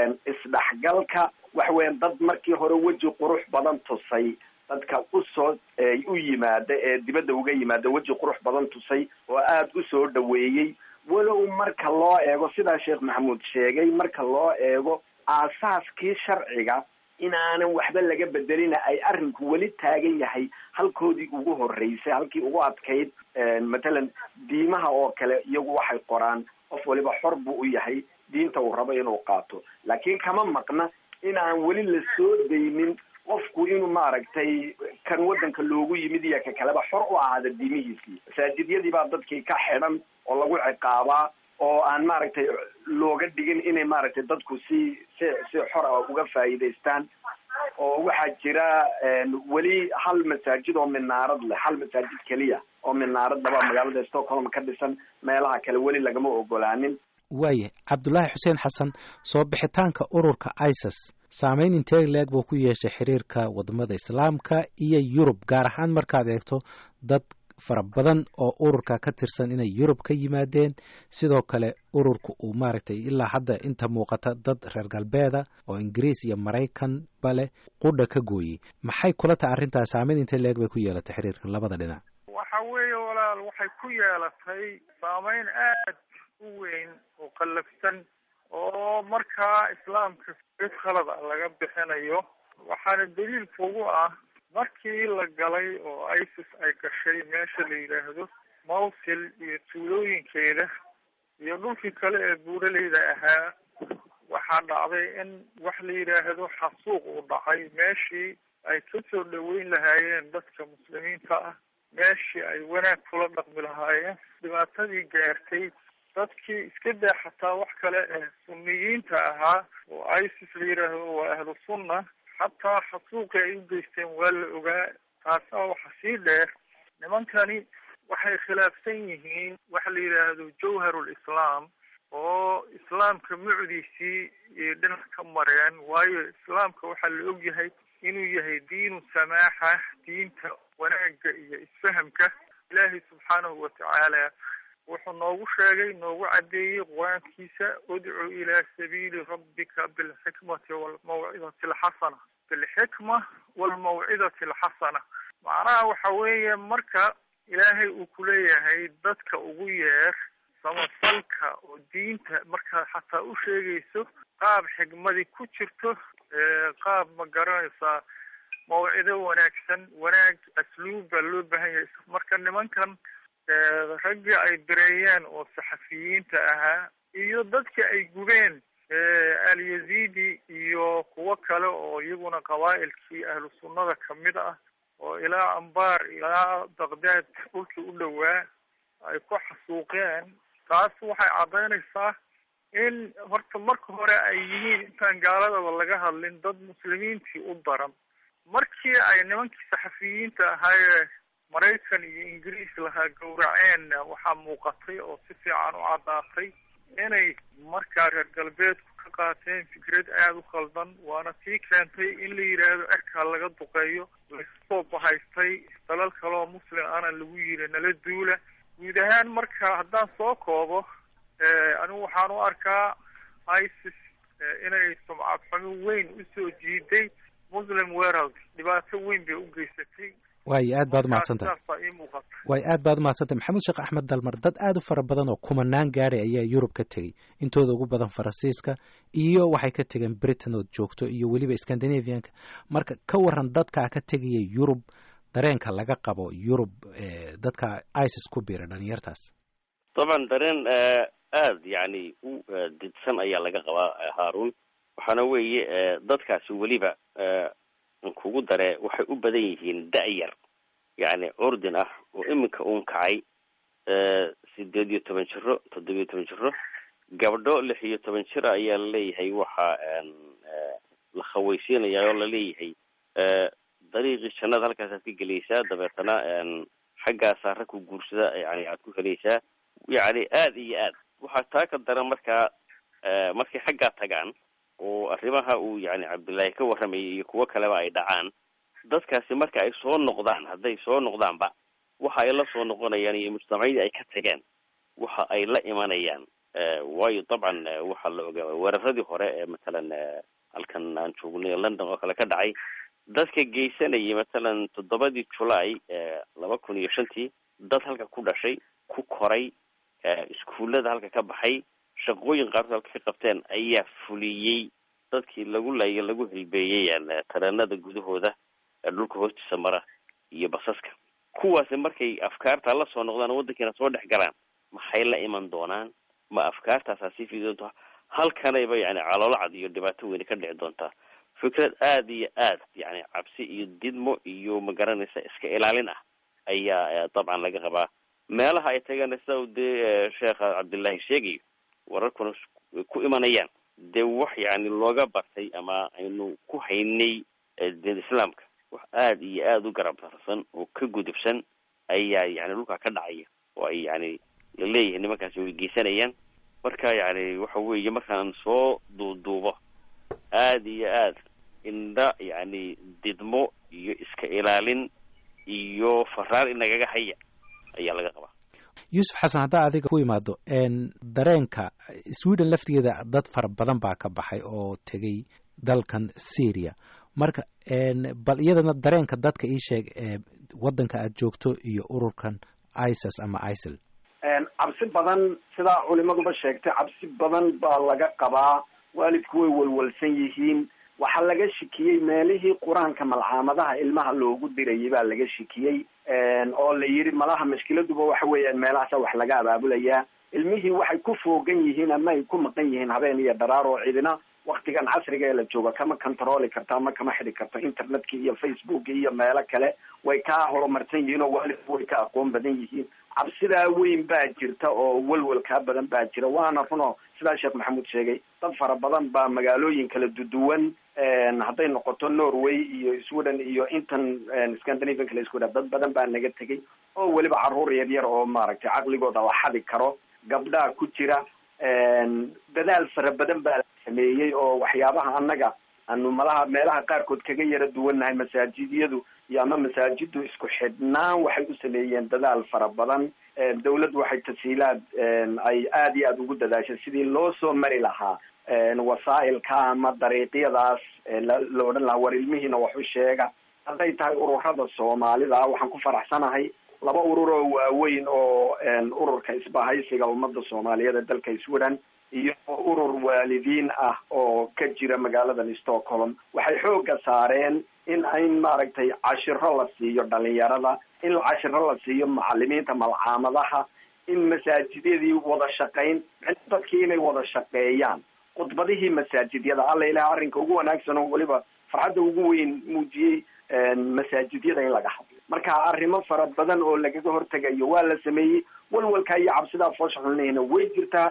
isdhexgalka waxa weya dad markii hore weji qurux badan tusay dadka usoo u yimaada ee dibadda uga yimaada weji qurux badan tusay oo aada usoo dhaweeyey walow marka loo eego sidaa sheekh maxamuud sheegay marka loo eego aasaaskii sharciga in aanan waxba laga bedelina ay arrinku weli taagan yahay halkoodii ugu horreysay halkii ugu adkayd matalan diimaha oo kale iyagu waxay qoraan qof waliba xor buu u yahay diinta uu rabo inuu qaato laakiin kama maqna in aan weli la soo daynin qofku inuu maaragtay kan waddanka loogu yimid iyo ka kaleba xor u ahaada diimihiisii masaajidyadii baa dadkii ka xidhan oo lagu ciqaabaa oo aan maaragtay looga dhigin inay maaragtay dadku si si si xor ah uga faa'iidaystaan oo waxaa jira weli hal masaajid oo minaarad leh hal masaajid keliya oo minaarad laba magaalada stockholm ka dhisan meelaha kale weli lagama ogolaanin waaya cabdulaahi xuseen xasan soo bixitaanka ururka isis saameyn intee leeg buu ku yeeshay xiriirka wadamada islaamka iyo yurub gaar ahaan markaad eegto dad fara badan oo ururka ka tirsan inay yurub ka yimaadeen sidoo kale ururka uu maaragtay ilaa hadda inta muuqata dad reer galbeeda oo ingiriis iyo maraykan bale qudha ka gooyey maxay kula tahay arrintaas saameyn intee leeg bay ku yeelatay xiriirka labada dhinac waxa weeye walaal waxay ku yeelatay saameyn aad u weyn oo qallafsan oo markaa islaamka id khalada laga bixinayo waxaana daliilka ugu ah markii la galay oo isis ay gashay meesha la yidhaahdo mawsil iyo tuulooyinkeeda iyo dhulkii kale ee buuraleyda ahaa waxaa dhacday in wax la yidhaahdo xasuuq uu dhacay meeshii ay ka soo dhaweyn lahaayeen dadka muslimiinta ah meeshii ay wanaag kula dhaqmi lahaayeen dhibaatadii gaartay dadkii iska daa xataa wax kale ee sunniyiinta ahaa oo isis la yidhaahdo waa ahlu sunna xataa xasuuqii ay u geysteen waa la ogaa taasaa waxa sii dheer nimankani waxay khilaafsan yihiin waxa la yidhaahdo jawharul islaam oo islaamka mucdiisii iyo dhinac ka mareen waayo islaamka waxaa la ogyahay inuu yahay diinu samaaxa diinta wanaagga iyo isfahamka ilaahay subxaanahu watacaala wuxuu noogu sheegay noogu caddeeyey qur-aankiisa udcu ilaa sabiili rabbika bilxikmati walmawcidati alxasana bilxikma walmawcidati alxasana macnaha waxa weeye marka ilaahay uu kuleeyahay dadka ugu yeer samafalka oo diinta markaad xataa u sheegayso qaab xigmadi ku jirto qaab ma garanaysaa mawcido wanaagsan wanaag asluub baa loo baahan yahay marka nimankan raggii ay bireeyeen oo saxafiyiinta ahaa iyo dadka ay gubeen alyazidi iyo kuwo kale oo iyaguna qabaa'ilkii ahlu sunnada kamid ah oo ilaa ambaar ilaa baqdaad dhulkii u dhowaa ay ku xasuuqeen taas waxay caddaynaysaa in horta marka hore ay yihiin intaan gaaladaba laga hadlin dad muslimiintii u daran markii ay nimankii saxafiyiinta ahaayee maraykan iyo ingiriis lahaa gowraceenna waxaa muuqatay oo si fiican u caddaatay inay markaa reer galbeedku ka qaateen fikrad aada u khaldan waana sii keentay in la yidhaahdo erkaa laga duqeeyo laysoo bahaystay dalal kaleoo muslim ana lagu yiri nala duula guud ahaan marka haddaan soo koobo anigu waxaan u arkaa isis inay sumcad xumi weyn usoo jiiday muslim world dhibaato weyn bay u geysatay waayo aad baad umahadsantahay waayo aad baad umahadsantahay maxamuud sheekh axmed dalmar dad aad u fara badan oo kumanaan gaadhay ayaa yurub ka tegey intooda ugu badan faransiiska iyo waxay ka tegeen britain ood joogto iyo weliba scandinavianka marka ka waran dadkaa ka tegaya yurub dareenka laga qabo yurub dadka isis ku biira dhalinyartaas طبعا dareen aada yani u didsan ayaa laga qabaa haarun waxaana weeye dadkaasi weliba kugu dare waxay u badan yihiin da-yar yani curdin ah oo iminka uun kacay sideed iyo toban jiro toddobiyo toban jiro gabdho lix iyo toban jir ayaa laleeyahay waxa la khaweysiinaya oo laleeyahay dariiqii jannada halkaasaad ka gelaysaa dabeetana xaggaasaa rag ku guursada yani aad ku helaysaa yani aada iyo aad waxaa taa ka daran markaa markay xaggaa tagaan oo arrimaha uu yani cabdullaahi ka warramayay iyo kuwo kaleba ay dhacaan dadkaasi marka ay soo noqdaan hadday soo noqdaanba waxa ay la soo noqonayaan iyo mujtamacyadii ay ka tageen waxa ay la imanayaan waayo dabcan waxaa la ogaa weeraradii hore ee matalan halkan aan joognay london oo kale ka dhacay dadka geysanayay matalan toddobadii julaay laba kun iyo shantii dad halka ku dhashay ku koray iskuullada halka ka baxay shaqooyin qaarkood halka ka qabteen ayaa fuliyey dadkii lagu layo lagu hilbeeyey tareenada gudahooda dhulka hoostiisa mara iyo basaska kuwaasi markay afkaarta la soo noqdaan waddankiina soo dhex galaan maxay la iman doonaan ma afkaartaasaa sii fidi doontaa halkanayba yani caloolacad iyo dhibaato weyne ka dhici doontaa fikrad aada iyo aad yani cabsi iyo didmo iyo magaranaysa iska ilaalin ah ayaa dabcan laga qabaa meelaha ay tagaan sida dee sheekha cabdullaahi sheegayo wararkuna ku imanayaan dee wax yani looga bartay ama aynu ku haynay diin islaamka wax aada iyo aada u garab darsan oo ka gudubsan ayaa yani dhulkaa ka dhacaya oo ay yani laleeyahay nimankaasi way geysanayaan marka yani waxa weeye markaan soo duuduubo aada iyo aad indha yani didmo iyo iska ilaalin iyo faraar inagaga haya ayaa laga qabaa yuusuf xasan haddaa adiga ku imaado dareenka sweden laftigeeda dad fara badan baa ka baxay oo tegay dalkan syria marka bal iyadana dareenka dadka ii sheeg waddanka aad joogto iyo ururkan isis ama isil cabsi badan sidaa culimaduba sheegtay cabsi badan baa laga qabaa waalidku way walwalsan yihiin waxaa laga shikiyey meelihii qur-aanka malcaamadaha ilmaha loogu dirayay baa laga shikiyey oo la yidhi malaha mashkiladuba waxa weeyaan meelahaasa wax laga abaabulayaa ilmihii waxay ku foogan yihiin ama ay ku maqan yihiin habeen iyo dharaar oo cidina waktigan casriga ee la jooga kama controli karto ama kama xidi karto internetka iyo facebooka iyo meelo kale way kaa horumarsan yihiin oo waalidku way ka aqoon badan yihiin cabsidaa weyn baa jirta oo welwel kaa badan baa jira waana runo sidaa sheekh maxamuud sheegay dad fara badan baa magaalooyin kala duduwan hadday noqoto norway iyo sweden iyo intan scandinavian kala isku dad badan baa naga tegay oo weliba caruur yar yar oo maaragtay caqligooda la xadi karo gabdhaa ku jira dadaal fara badan baa la sameeyey oo waxyaabaha annaga aanu malaha meelaha qaarkood kaga yara duwannahay masaajidyadu iyo ama masaajidu isku xidhnaan waxay u sameeyeen dadaal fara badan dawladdu waxay tasiilaad ay aada iyo aada ugu dadaashay sidii loo soo mari lahaa wasaa'ilka ama dariiqyadaas la odhan lahaa war ilmihiina wax u sheega hadday tahay ururada soomaalida waxaan ku faraxsanahay laba urur oo waaweyn oo ururka isbahaysiga ummada soomaaliyeed ee dalka sweden iyo urur waalidiin ah oo ka jira magaaladan stockholm waxay xooga saareen in in maaragtay cashiro la siiyo dhalinyarada in cashiro la siiyo macalimiinta malcaamadaha in masaajidyadii wada shaqayn dadkii inay wada shaqeeyaan khudbadihii masaajidyada alla ilaha arrinka ugu wanaagsan oo weliba farxadda ugu weyn muujiyey masaajidyada in laga hadlo marka arrimo fara badan oo lagaga hortegayo waa la sameeyey walwalkaa iyo cabsidaa foosha xulnihina way jirtaa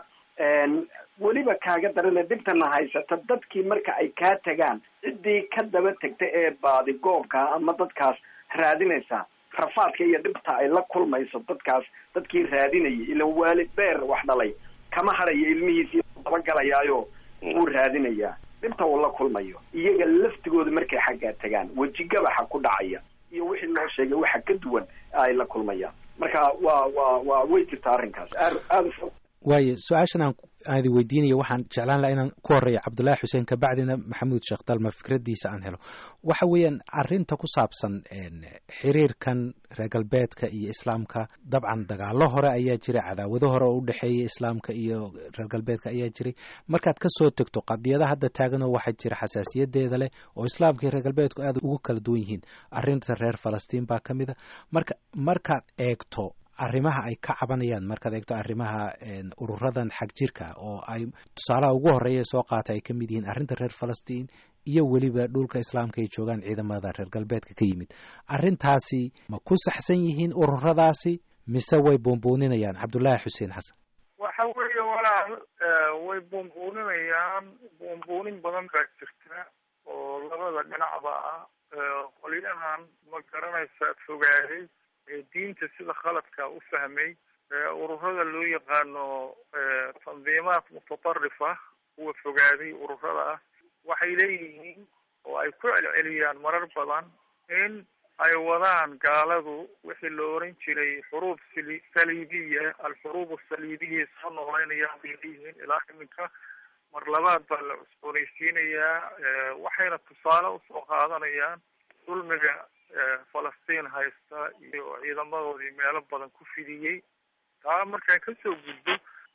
weliba kaaga darana dhibtana haysata dadkii marka ay kaa tagaan ciddii ka daba tegta ee baadigoobka ama dadkaas raadinaysa rafaadka iyo dhibta ay la kulmayso dadkaas dadkii raadinayay ilan waalid beer wax dhalay kama harayo ilmihiisii dabagelayaayo wuu raadinayaa dhibta uu la kulmayo iyaga laftigooda markay xaggaa tagaan wejigabaxa ku dhacaya iyo wixii loo sheegay waxa ka duwan ay la kulmayaan marka waa waa waa way jirtaa arrinkaas aad aada waayo su-aashan aan aadi weydiinaya waxaan jeclaan laha inaan ku horeeya cabdullaahi xuseen kabacdina maxamuud sheekh dalma fikraddiisa aan helo waxa weeyaan arrinta ku saabsan xiriirkan reer galbeedka iyo islaamka dabcan dagaalo hore ayaa jiray cadaawado hore oo u dhexeeya islaamka iyo reer galbeedka ayaa jiray markaad ka soo tegto qadiyada hadda taaganoo waxaa jira xasaasiyadeeda leh oo islaamka iyo reer galbeedku aad ugu kala duwan yihiin arrinta reer falastiin baa ka mid a marka markaad eegto arrimaha ay ka cabanayaan markaad eegto arrimaha ururadan xag jirka oo ay tusaalaha ugu horeeya soo qaata ay ka mid yihiin arrinta reer falastiin iyo weliba dhulka islaamka ay joogaan ciidamada reer galbeedka ka yimid arrintaasi ma ku saxsan yihiin ururadaasi mise way buunbuuninayaan cabdullaahi xuseen xasan waxa weeye walaal way buunbuuninayaan buunbuunin badan baa jirta oo labada dhinacba ah qolyahan ma garanaysa fogaaday diinta sida khaladka u fahmay ururada loo yaqaano tandiimaad mutatarrifa kuwa fogaaday ururada ah waxay leeyihiin oo ay ku celceliyaan marar badan in ay wadaan gaaladu wixii la oran jiray xuruub sali saliibiya alxuruub asaliibiya soo noolaynayaan bay leeyihiin ilaa iminka mar labaad baa la cusboonaysiinayaa waxayna tusaale usoo qaadanayaan dulmiga falastiin haysta iyo ciidamadoodii meelo badan ku fidiyey taa markaan kasoo gudbo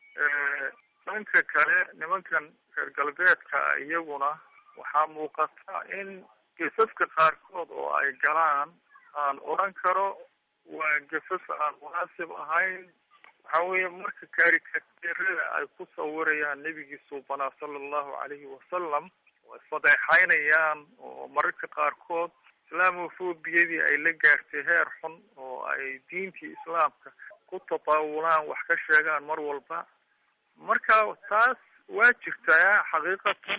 dhanka kale nimankan reer galbeedka iyaguna waxaa muuqata in gesafka qaarkood oo ay galaan aan odran karo waa gesaf aan munaasib ahayn waxa weeye marka karikateerada ay ku sawirayaan nebigii suubanaa sala allahu calayhi wasalam oo isfadeexaynayaan oo mararka qaarkood islaamofobiyadii ay la gaartay heer xun oo ay diintii islaamka ku tataawulaan wax ka sheegaan mar walba marka taas waa jirtaa xaqiiqatan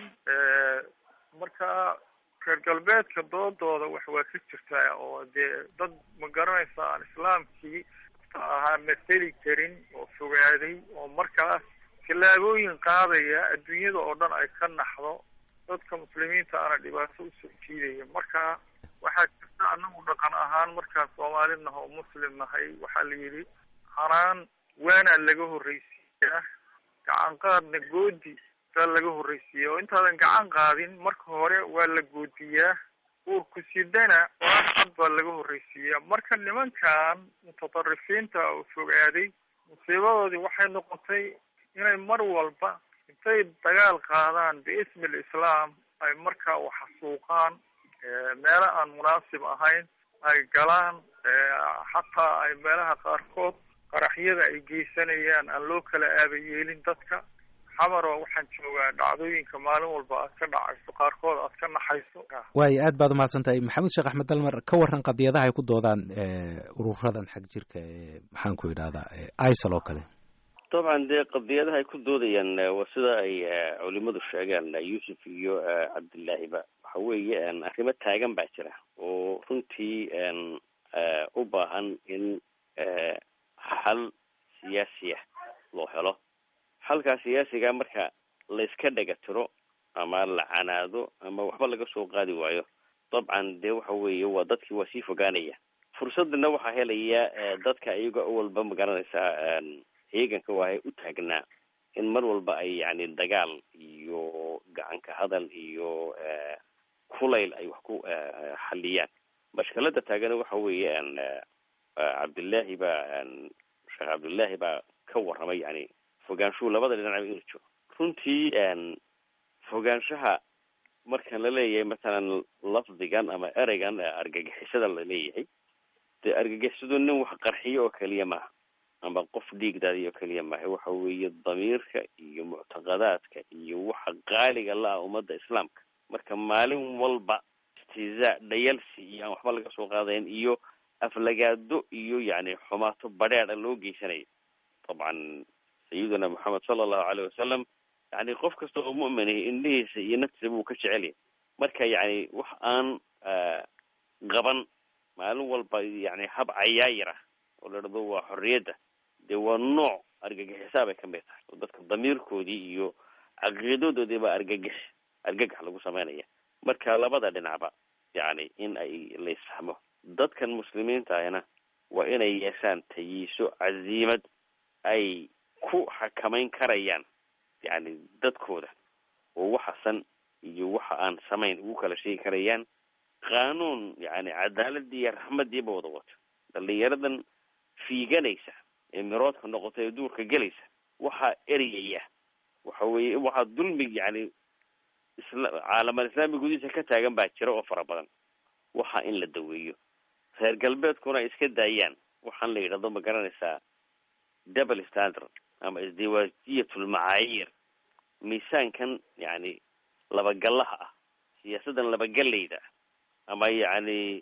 marka reer galbeedka doodooda wax waa ka jirtaa oo dee dad ma garanaysa aan islaamkii ahaa matheli karin oo fogaaday oo markaas tallaabooyin qaadaya adduunyada oo dhan ay ka naxdo dadka muslimiinta ana dhibaato usoo jiidaya marka waxaa jirta anagu dhaqan ahaan markaan soomaali naha oo muslim nahay waxaa la yidhi hanaan waanaa laga horreysiiyaa gacan qaadna goodi saa laga horreysiiya oo intaadan gacan qaadin marka hore waa la goodiyaa uurku sidana waaad baa laga horreysiiyaa marka nimankan mutatarrifiinta oo fogaaday musiibadoodii waxay noqotay inay mar walba intay dagaal qaadaan biismi lislaam ay markaa waxasuuqaan meelo aan munaasib ahayn ay galaan xataa ay meelaha qaarkood qaraxyada ay geysanayaan aan loo kala aaba yeelin dadka xamaro waxaan joogaa dhacdooyinka maalin walba aad ka dhacayso qaarkood aad ka naxayso waayo aad baad umahadsan tahay maxamed sheekh axmed dalmar ka waran qadiyadaha ay ku doodaan ururadan xag jirka ee maxaan ku idhahdaa isal oo kale dabcan dee qadiyadaha ay ku doodayaan waa sida ay culimadu sheegaan yuusuf iyo cabdillaahiba waxa weeye arrimo taagan baa jira oo runtii u baahan in xal siyaasi ah loo helo xalka nimankaa siyaasiga marka layska dhega tiro ama la canaado ama waxba laga soo qaadi waayo dabcan dee waxa weeye waa dadkii waa sii fogaanaya fursadana waxaa helaya dadka iyaga walba magaranaysaa heeganka waahay u taagnaa in mar walba ay yani dagaal iyo gacanka hadal iyo kulayl ay wax ku xaliyaan mashkalada taagana waxa weeye cabdillaahi baa sheekh cabdullaahi baa ka warramay yani fogaanshuhu labada dhinacba inuu jiro runtii fogaanshaha markan la leeyahay masalan lafdigan ama ereygan argagixisada la leeyahay dee argagixisadu nin wax qarxiyo oo keliya maaha ama qof dhiigdaadi oo keliya maaha waxa weeye damiirka iyo muctaqadaadka iyo waxa qaaliga la-ah ummadda islaamka marka maalin walba istizaa dhayalsi iyo aan waxba laga soo qaadayn iyo aflagaado iyo yani xumaato badheedha loo geysanayo dabcan sayiduna moxamed sala allahu aleyh wasalam yani qof kasta oo mu'minahi indhihiisa iyo naftiisa buu ka jecelyahay marka yani wax aan qaban maalin walba yani hab cayaayir ah oo la dhado waa xorriyadda dee waa nooc argagixisaa bay ka mid tahay oo dadka damiirkoodii iyo caqiidadoodii baa argagix argagax lagu sameynaya marka labada dhinacba yani in ay la isfahmo dadkan muslimiinta ahna waa inay yeeshaan tayiiso caziimad ay ku xakamayn karayaan yani dadkooda oo waxasan iyo waxa aan samayn ugu kala sheegi karayaan qaanuun yani cadaaladii iyo raxmadiiba wada wato dhalinyaradan fiiganaysa ee miroodka noqota ee duurka gelaysa waxaa ereyaya waxa weye waxaa dulmi yani isla caalamal islaami gudihiisa ka taagan baa jira oo fara badan waxa in la daweeyo reer galbeedkuna ay iska daayaan waxaan la yidhahdo ma garanaysaa double standard ama isdiwaajiyatl macaayir miisaankan yani labagallaha ah siyaasadan labagallayda ah ama yacni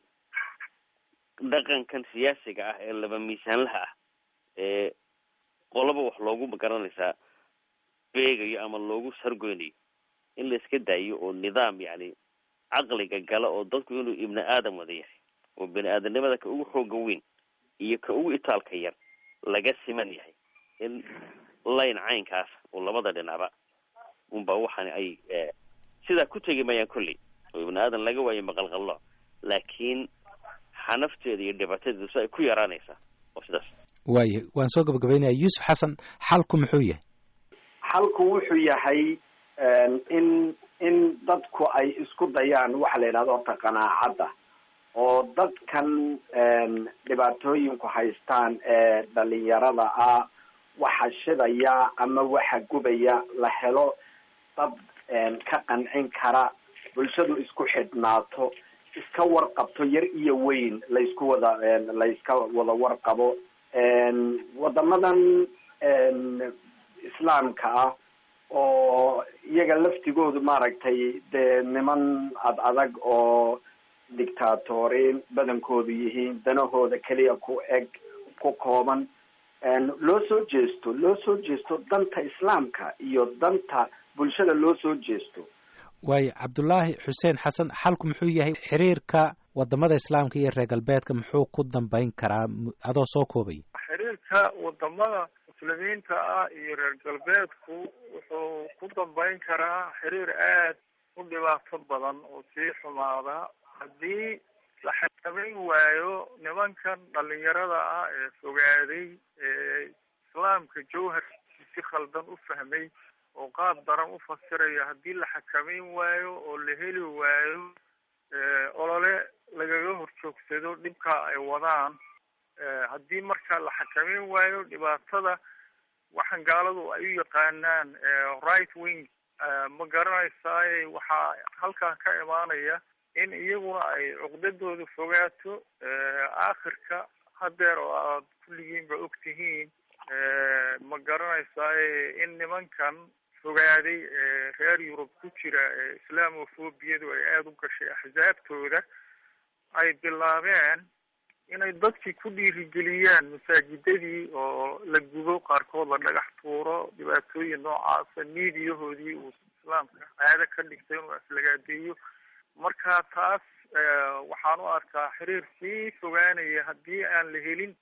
dhaqankan siyaasiga ah ee laba miisaanlaha ah ee qolaba wax loogu magaranaysaa beegayo ama loogu sargoynayo in la iska daayo oo nidaam yani caqliga gala oo dadku inuu ibni aadam wada yahay oo bini aadamnimada ka ugu xooga weyn iyo ka ugu itaalka yar laga siman yahay in layn caynkaas oo labada dhinacba unba waxaan ay sidaa ku tegi mayaan kolley oo ibni aadan laga waayo maqalqallo laakiin xanafteeda iyo dhibaatadeedu si ay ku yaraanaysaa oo sidaas waayo waan soo gabagabaynaya yuusuf xasan xalku muxuu yahay xalku wuxuu yahay in in dadku ay isku dayaan waxa la yidhahdo horta qanaacadda oo dadkan dhibaatooyinku haystaan ee dhalinyarada ah waxa shidaya ama waxa gubaya la helo dad ka qancin kara bulshadu isku xidhnaato iska warqabto yar iyo weyn laysku wada layska wada warqabo wadamadan islaamka ah oo iyaga laftigoodu maaragtay dee niman ad adag oo dictatoriin badankoodu yihiin danahooda keliya ku eg ku kooban loo soo jeesto loo soo jeesto danta islaamka iyo danta bulshada loo soo jeesto waayo cabdulaahi xuseen xasan xalku muxuu yahay xiriirka wadamada islaamka iyo reer galbeedka muxuu ku dambeyn karaa adoo soo koobay xiriirka wadamada muslimiinta ah iyo reer galbeedku wuxuu ku dambeyn karaa xiriir aad u dhibaato badan oo sii xumaada haddii la xakameyn waayo nimankan dhalinyarada ah ee fogaaday ee islaamka jawharkiisi si khaldan u fahmay oo qaab daran u fasiraya haddii la xakameyn waayo oo la heli waayo olole lagaga horjoogsado dhibka ay wadaan haddii marka la xakameyn waayo dhibaatada waxaan gaaladu ay u yaqaanaan right wing ma garanaysaay waxaa halkan ka imaanaya in iyaguna ay cuqdadooda fogaato aakhirka hadeer oo aad kulligiinba og tihiin ma garanaysaay in nimankan fogaaday ee reer yurub ku jira ee islaamofobiyadu ay aada u gashay axsaabtooda ay bilaabeen inay dadkii ku dhiirigeliyaan masaajidadii oo la gubo qaarkood la dhagax tuuro dhibaatooyin noocaasa miidiyahoodii uu islaamka caado ka dhigtay inuu aflagaadeeyo marka taas waxaan u arkaa xiriir sii fogaanaya haddii aan la helin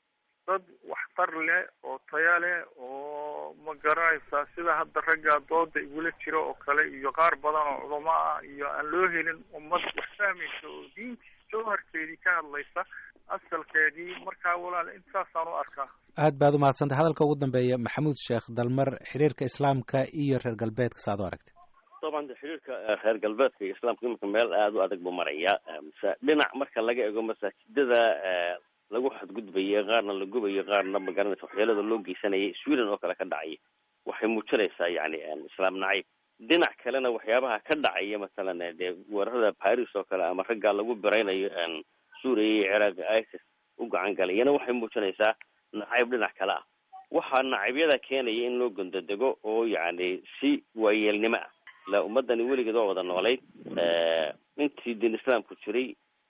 dad waxtar leh oo taya leh oo ma garanaysaa sida hadda raggaa dooda igula jira oo kale iyo qaar badan oo culamo ah iyo aan loo helin ummad wax fahmaysa oo diintii jawharkeedii ka hadlaysa asalkeedii markaa walaal intaasaan u arkaa aad baad u mahadsantay hadalka ugu dambeeya maxamuud sheekh dalmar xiriirka islaamka iyo reer galbeedka saad u aragtay طبعا de xiriirka reer galbeedka iyo islaamka iminka meel aada u adag buu maraya mase dhinac marka laga ego masaajidada lagu xadgudbayo qaarna la gubayo qaarna magaranaysa waxyeelada loo geysanayay sweden oo kale ka dhacaya waxay muujinaysaa yani islaam nacayb dhinac kalena waxyaabaha ka dhacaya masalan dee weerarada paris oo kale ama raggaa lagu biraynayo suuriya iyo ciraaq isis u gacan galayana waxay muujinaysaa nacayb dhinac kale ah waxaa nacabyada keenaya in loo gondodego oo yani si waayeelnimo ah la ummadani weligeed waa wada noolayd intii diin islaamku jiray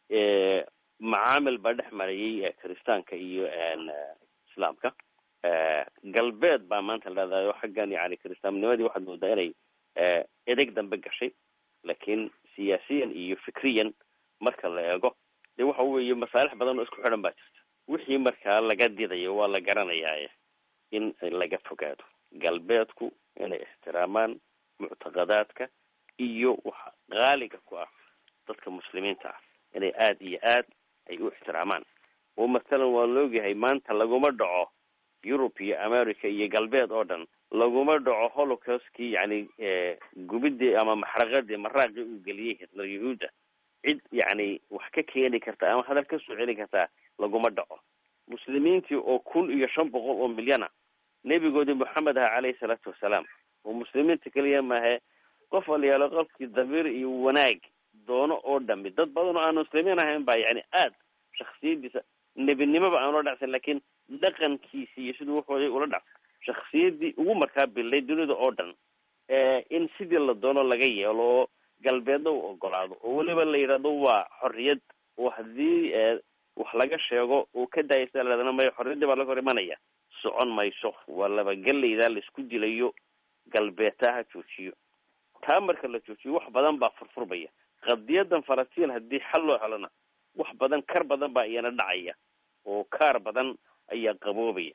macaamil baa dhex marayay kiristaanka iyo islaamka galbeed baa maanta leedahay oo xaggan yani kiristaannimadii waxaad moodaa inay edeg dambe gashay laakiin siyaasiyan iyo fikriyan marka la eego dee waxa weeye masaalix badan oo isku xidhan baa jirta wixii markaa laga didayo waa la garanayaa in laga fogaado galbeedku inay ixtiraamaan muctaqadaadka iyo waxa qaaliga ku ah dadka muslimiinta ah inay aada iyo aad ay u ixtiraamaan oo masalan waa laogyahay maanta laguma dhaco yurub iyo america iyo galbeed oo dhan laguma dhaco holocaustkii yani gubidii ama maxraqadii maraaqii uu geliyey hitler yahuudda cid yani wax ka keeni karta ama hadal ka soo celin kartaa laguma dhaco muslimiintii oo kun iyo shan boqol oo milyana nebigoodii moxamed aha caleyhi salaatu wasalaam oo muslimiinta keliya maahe qof walyaalo qofkii damiir iyo wanaag doono oo dhami dad badan oo aan muslimiin ahayn baa yani aad shaksiyadiisa nebinimoba aan ula dhacsan lakin dhaqankiisi iyo siduu waxooday ula dhacsan shaksiyadii ugu markaa bilay dunida oo dhan in sidii la doono laga yeelo oo galbeedna u ogolaado oo weliba la yidhahdo waa xorriyad oo haddii wax laga sheego uu ka daayasa laadana mayo xorriyaddii baa laga hor imanaya socon mayso waa labagelaydaa laisku dilayo galbeedtaa ha joojiyo taa marka la joojiyo wax badan baa furfurmaya qadiyadan falastiin haddii xal loo helona wax badan kar badan baa iyana dhacaya oo kaar badan ayaa qaboobaya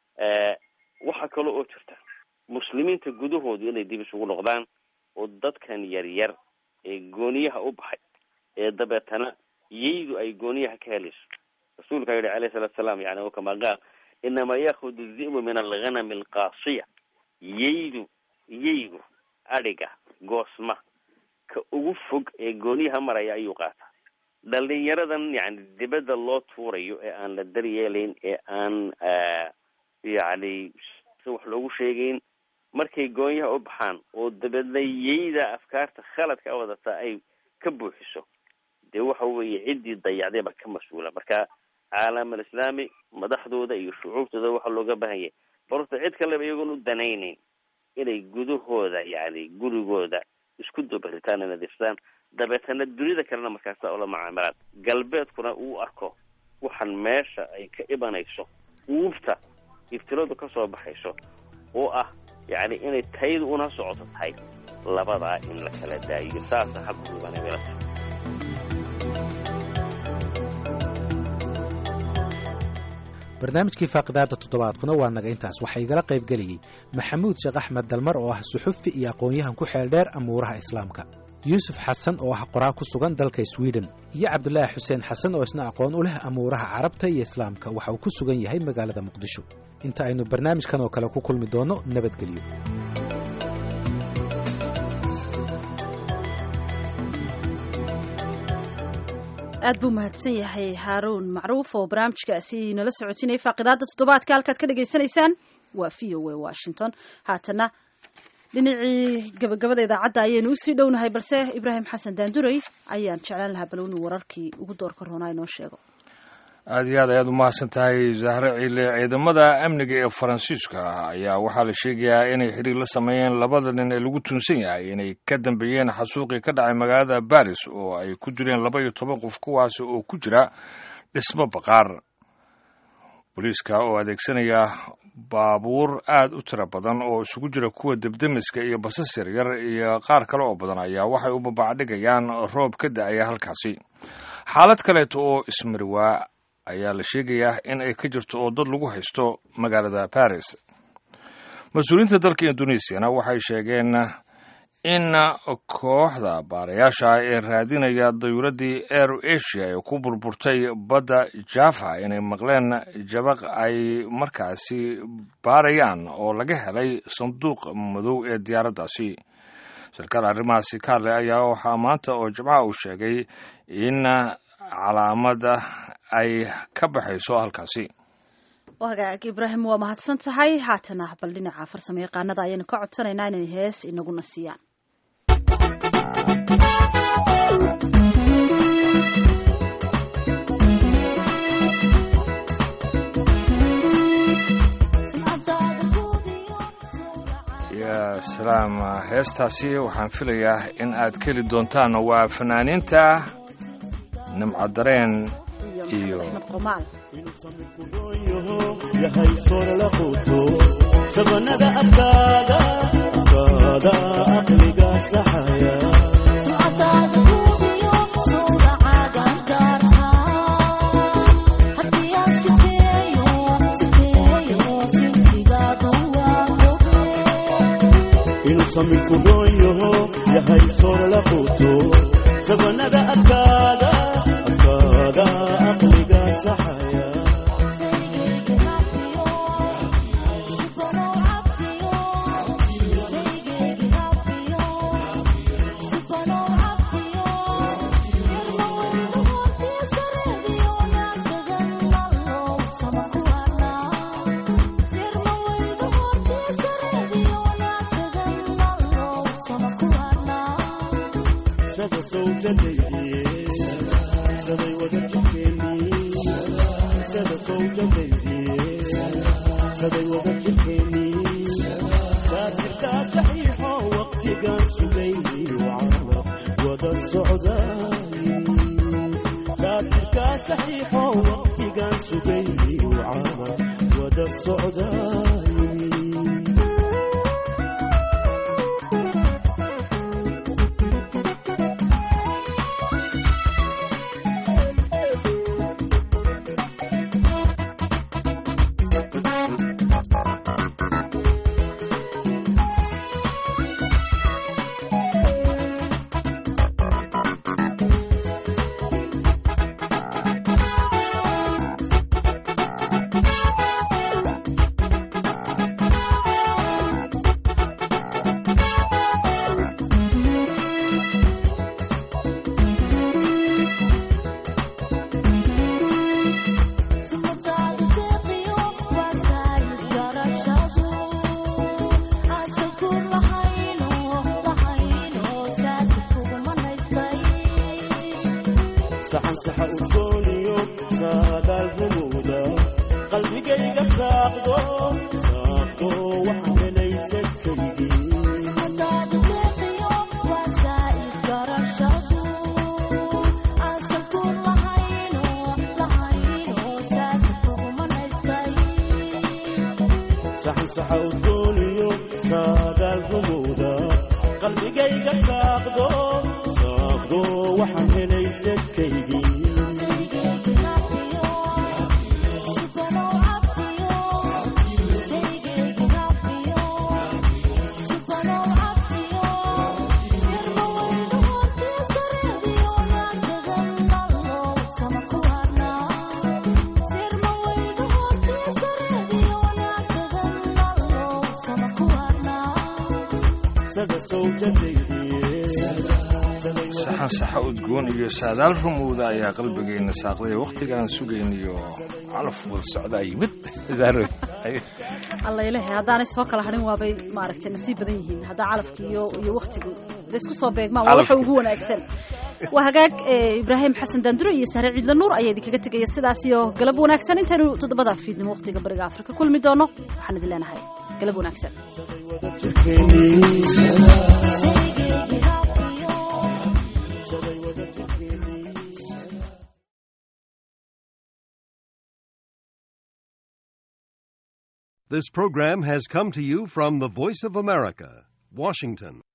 waxaa kale oo jirta muslimiinta gudahoodu inay dib isugu noqdaan oo dadkan yar yar ee gooniyaha u baxay ee dabeetana yaydu ay gooniyaha ka helayso rasuulkaa yihi alayhi salatu salaam yani o kama qaal inama yaakudu dhi'bu min alghanami alqaasiya yaydu yaygu adhiga goosma ka ugu fog ee gooniyaha maraya ayuu qaataa dhalinyaradan yani dibadda loo tuurayo ee aan la daryeelayn ee aan yani si wax loogu sheegayn markay goonyaha u baxaan oo dabeedna yayda afkaarta khaladka wadata ay ka buuxiso dee waxa weeye ciddii dayacday ba ka mas-uula marka caalam alislaami madaxdooda iyo shucuubtooda waxaa looga baahan yahay barta cid kaleba iyagoon u danaynayn inay gudahooda yani gurigooda isku dabaritaan nadiifsadaan dabeetana dunida kalena markaasa ula macaamilaan galbeedkuna uu arko waxaan meesha ay ka imanayso uubta iftiladu ka soo baxayso oo ah yani inay taydu una socoto tahay labadaa in la kala daayiyo saasa habka uganamilata barnaamijkii faaqidaada toddobaadkuna waa naga intaas waxaa igala qayb geliyey maxamuud sheekh axmed dalmar oo ah suxufi iyo aqoon-yahan ku xeel dheer amuuraha islaamka yuusuf xasan oo ah qoraa ku sugan dalka sweden iyo cabdulaahi xuseen xasan oo isna aqoon u leh amuuraha carabta iyo islaamka waxa uu ku sugan yahay magaalada muqdisho inta aynu barnaamijkan oo kale ku kulmi doonno nabadgelyo aad buu mahadsan yahay haaruun macruuf oo barnaamijkaasi nala socotinaya faaqidaada toddobaadka halkaad ka dhagaysanaysaan waa v o a washington haatana dhinacii gabagabada idaacadda ayaynu usii dhownahay balse ibraahim xasan daanduray ayaan jeclaan lahaa bal inuu wararkii ugu doorka roonaa inoo sheego aada iyo aad ayaad u mahadsan tahay zahre ciile ciidamada amniga ee faransiiska ayaa waxaa la sheegayaa inay xiriir la sameeyeen labada nin ee lagu tuunsan yahay inay ka dambeeyeen xasuuqii ka dhacay magaalada baris oo ay ku jireen laba iyo toban qof kuwaasi oo ku jira dhismo baqaar booliiska oo adeegsanaya baabuur aad u tiro badan oo isugu jira kuwa debdemiska iyo basas yaryar iyo qaar kale oo badan ayaa waxay u babacdhigayaan roob ka da-aya halkaasi xaalad kaleeto oo ismariwaa ayaa la sheegayaa in ay ka jirto oo dad lagu haysto magaalada baris mas-uuliyiinta dalka indonesiana waxay sheegeen in kooxda baarayaasha ee raadinaya dayuuradii air asia ee ku burburtay badda java inay maqleen jabaq ay markaasi baarayaan oo laga helay sanduuq madow ee diyaaraddaasi sarkaal arrimahaasi ka hadlay ayaa waxaa maanta oo jimcaha uu sheegay in calaamada ay ka baxayso halkaasi hagaag ibraahim waa mahadsan tahay haatana bal dhinaca farsamo yaqaanada ayaynu ka codsanaynaa inay hees inaguna siiyaan ya salaam heestaasi waxaan filayaa in aad ka heli doontaan waa fanaaniinta nimcadareen iyo yahay soorala quuto sabanada afkaada afkaada aqliga saxaya inuu saminku roon yaho yahay soorala quuto sabanada afkaada afkaada aqliga saxaya saxan saxa udgooniyo saadaal rumuuda qalbigayga saaqdo saaqdo waxa helaysa kaygii saxan saxa udgooniyo saadaal rumuuda qalbigayga saaqdo saaqdo waxaan helaysa kaygii sada sawjadaydiye saxan saxa udgoon iyo saadaal rumowda ayaa qalbigeenna saaqday wakhtigaan sugayn iyo calaf wada socdaa yimid zahro alla ilahay haddaanay soo kala hadhin waabay maaragtay nasiib badan yihiin haddaa calafki iyo iyo waktigu da isku soo beegmaan waa waxa ugu wanaagsan waa hagaag ibraahim xasan daanduro iyo sahre ciidla nuur ayaa idinkaga tegaya sidaas iyo galab wanaagsan intaynu toddobada fiidnimo wakhtiga bariga afrika kulmi doono waxaan idin leenahay galab wanaagsan This program has come to you from the Voice of America, Washington.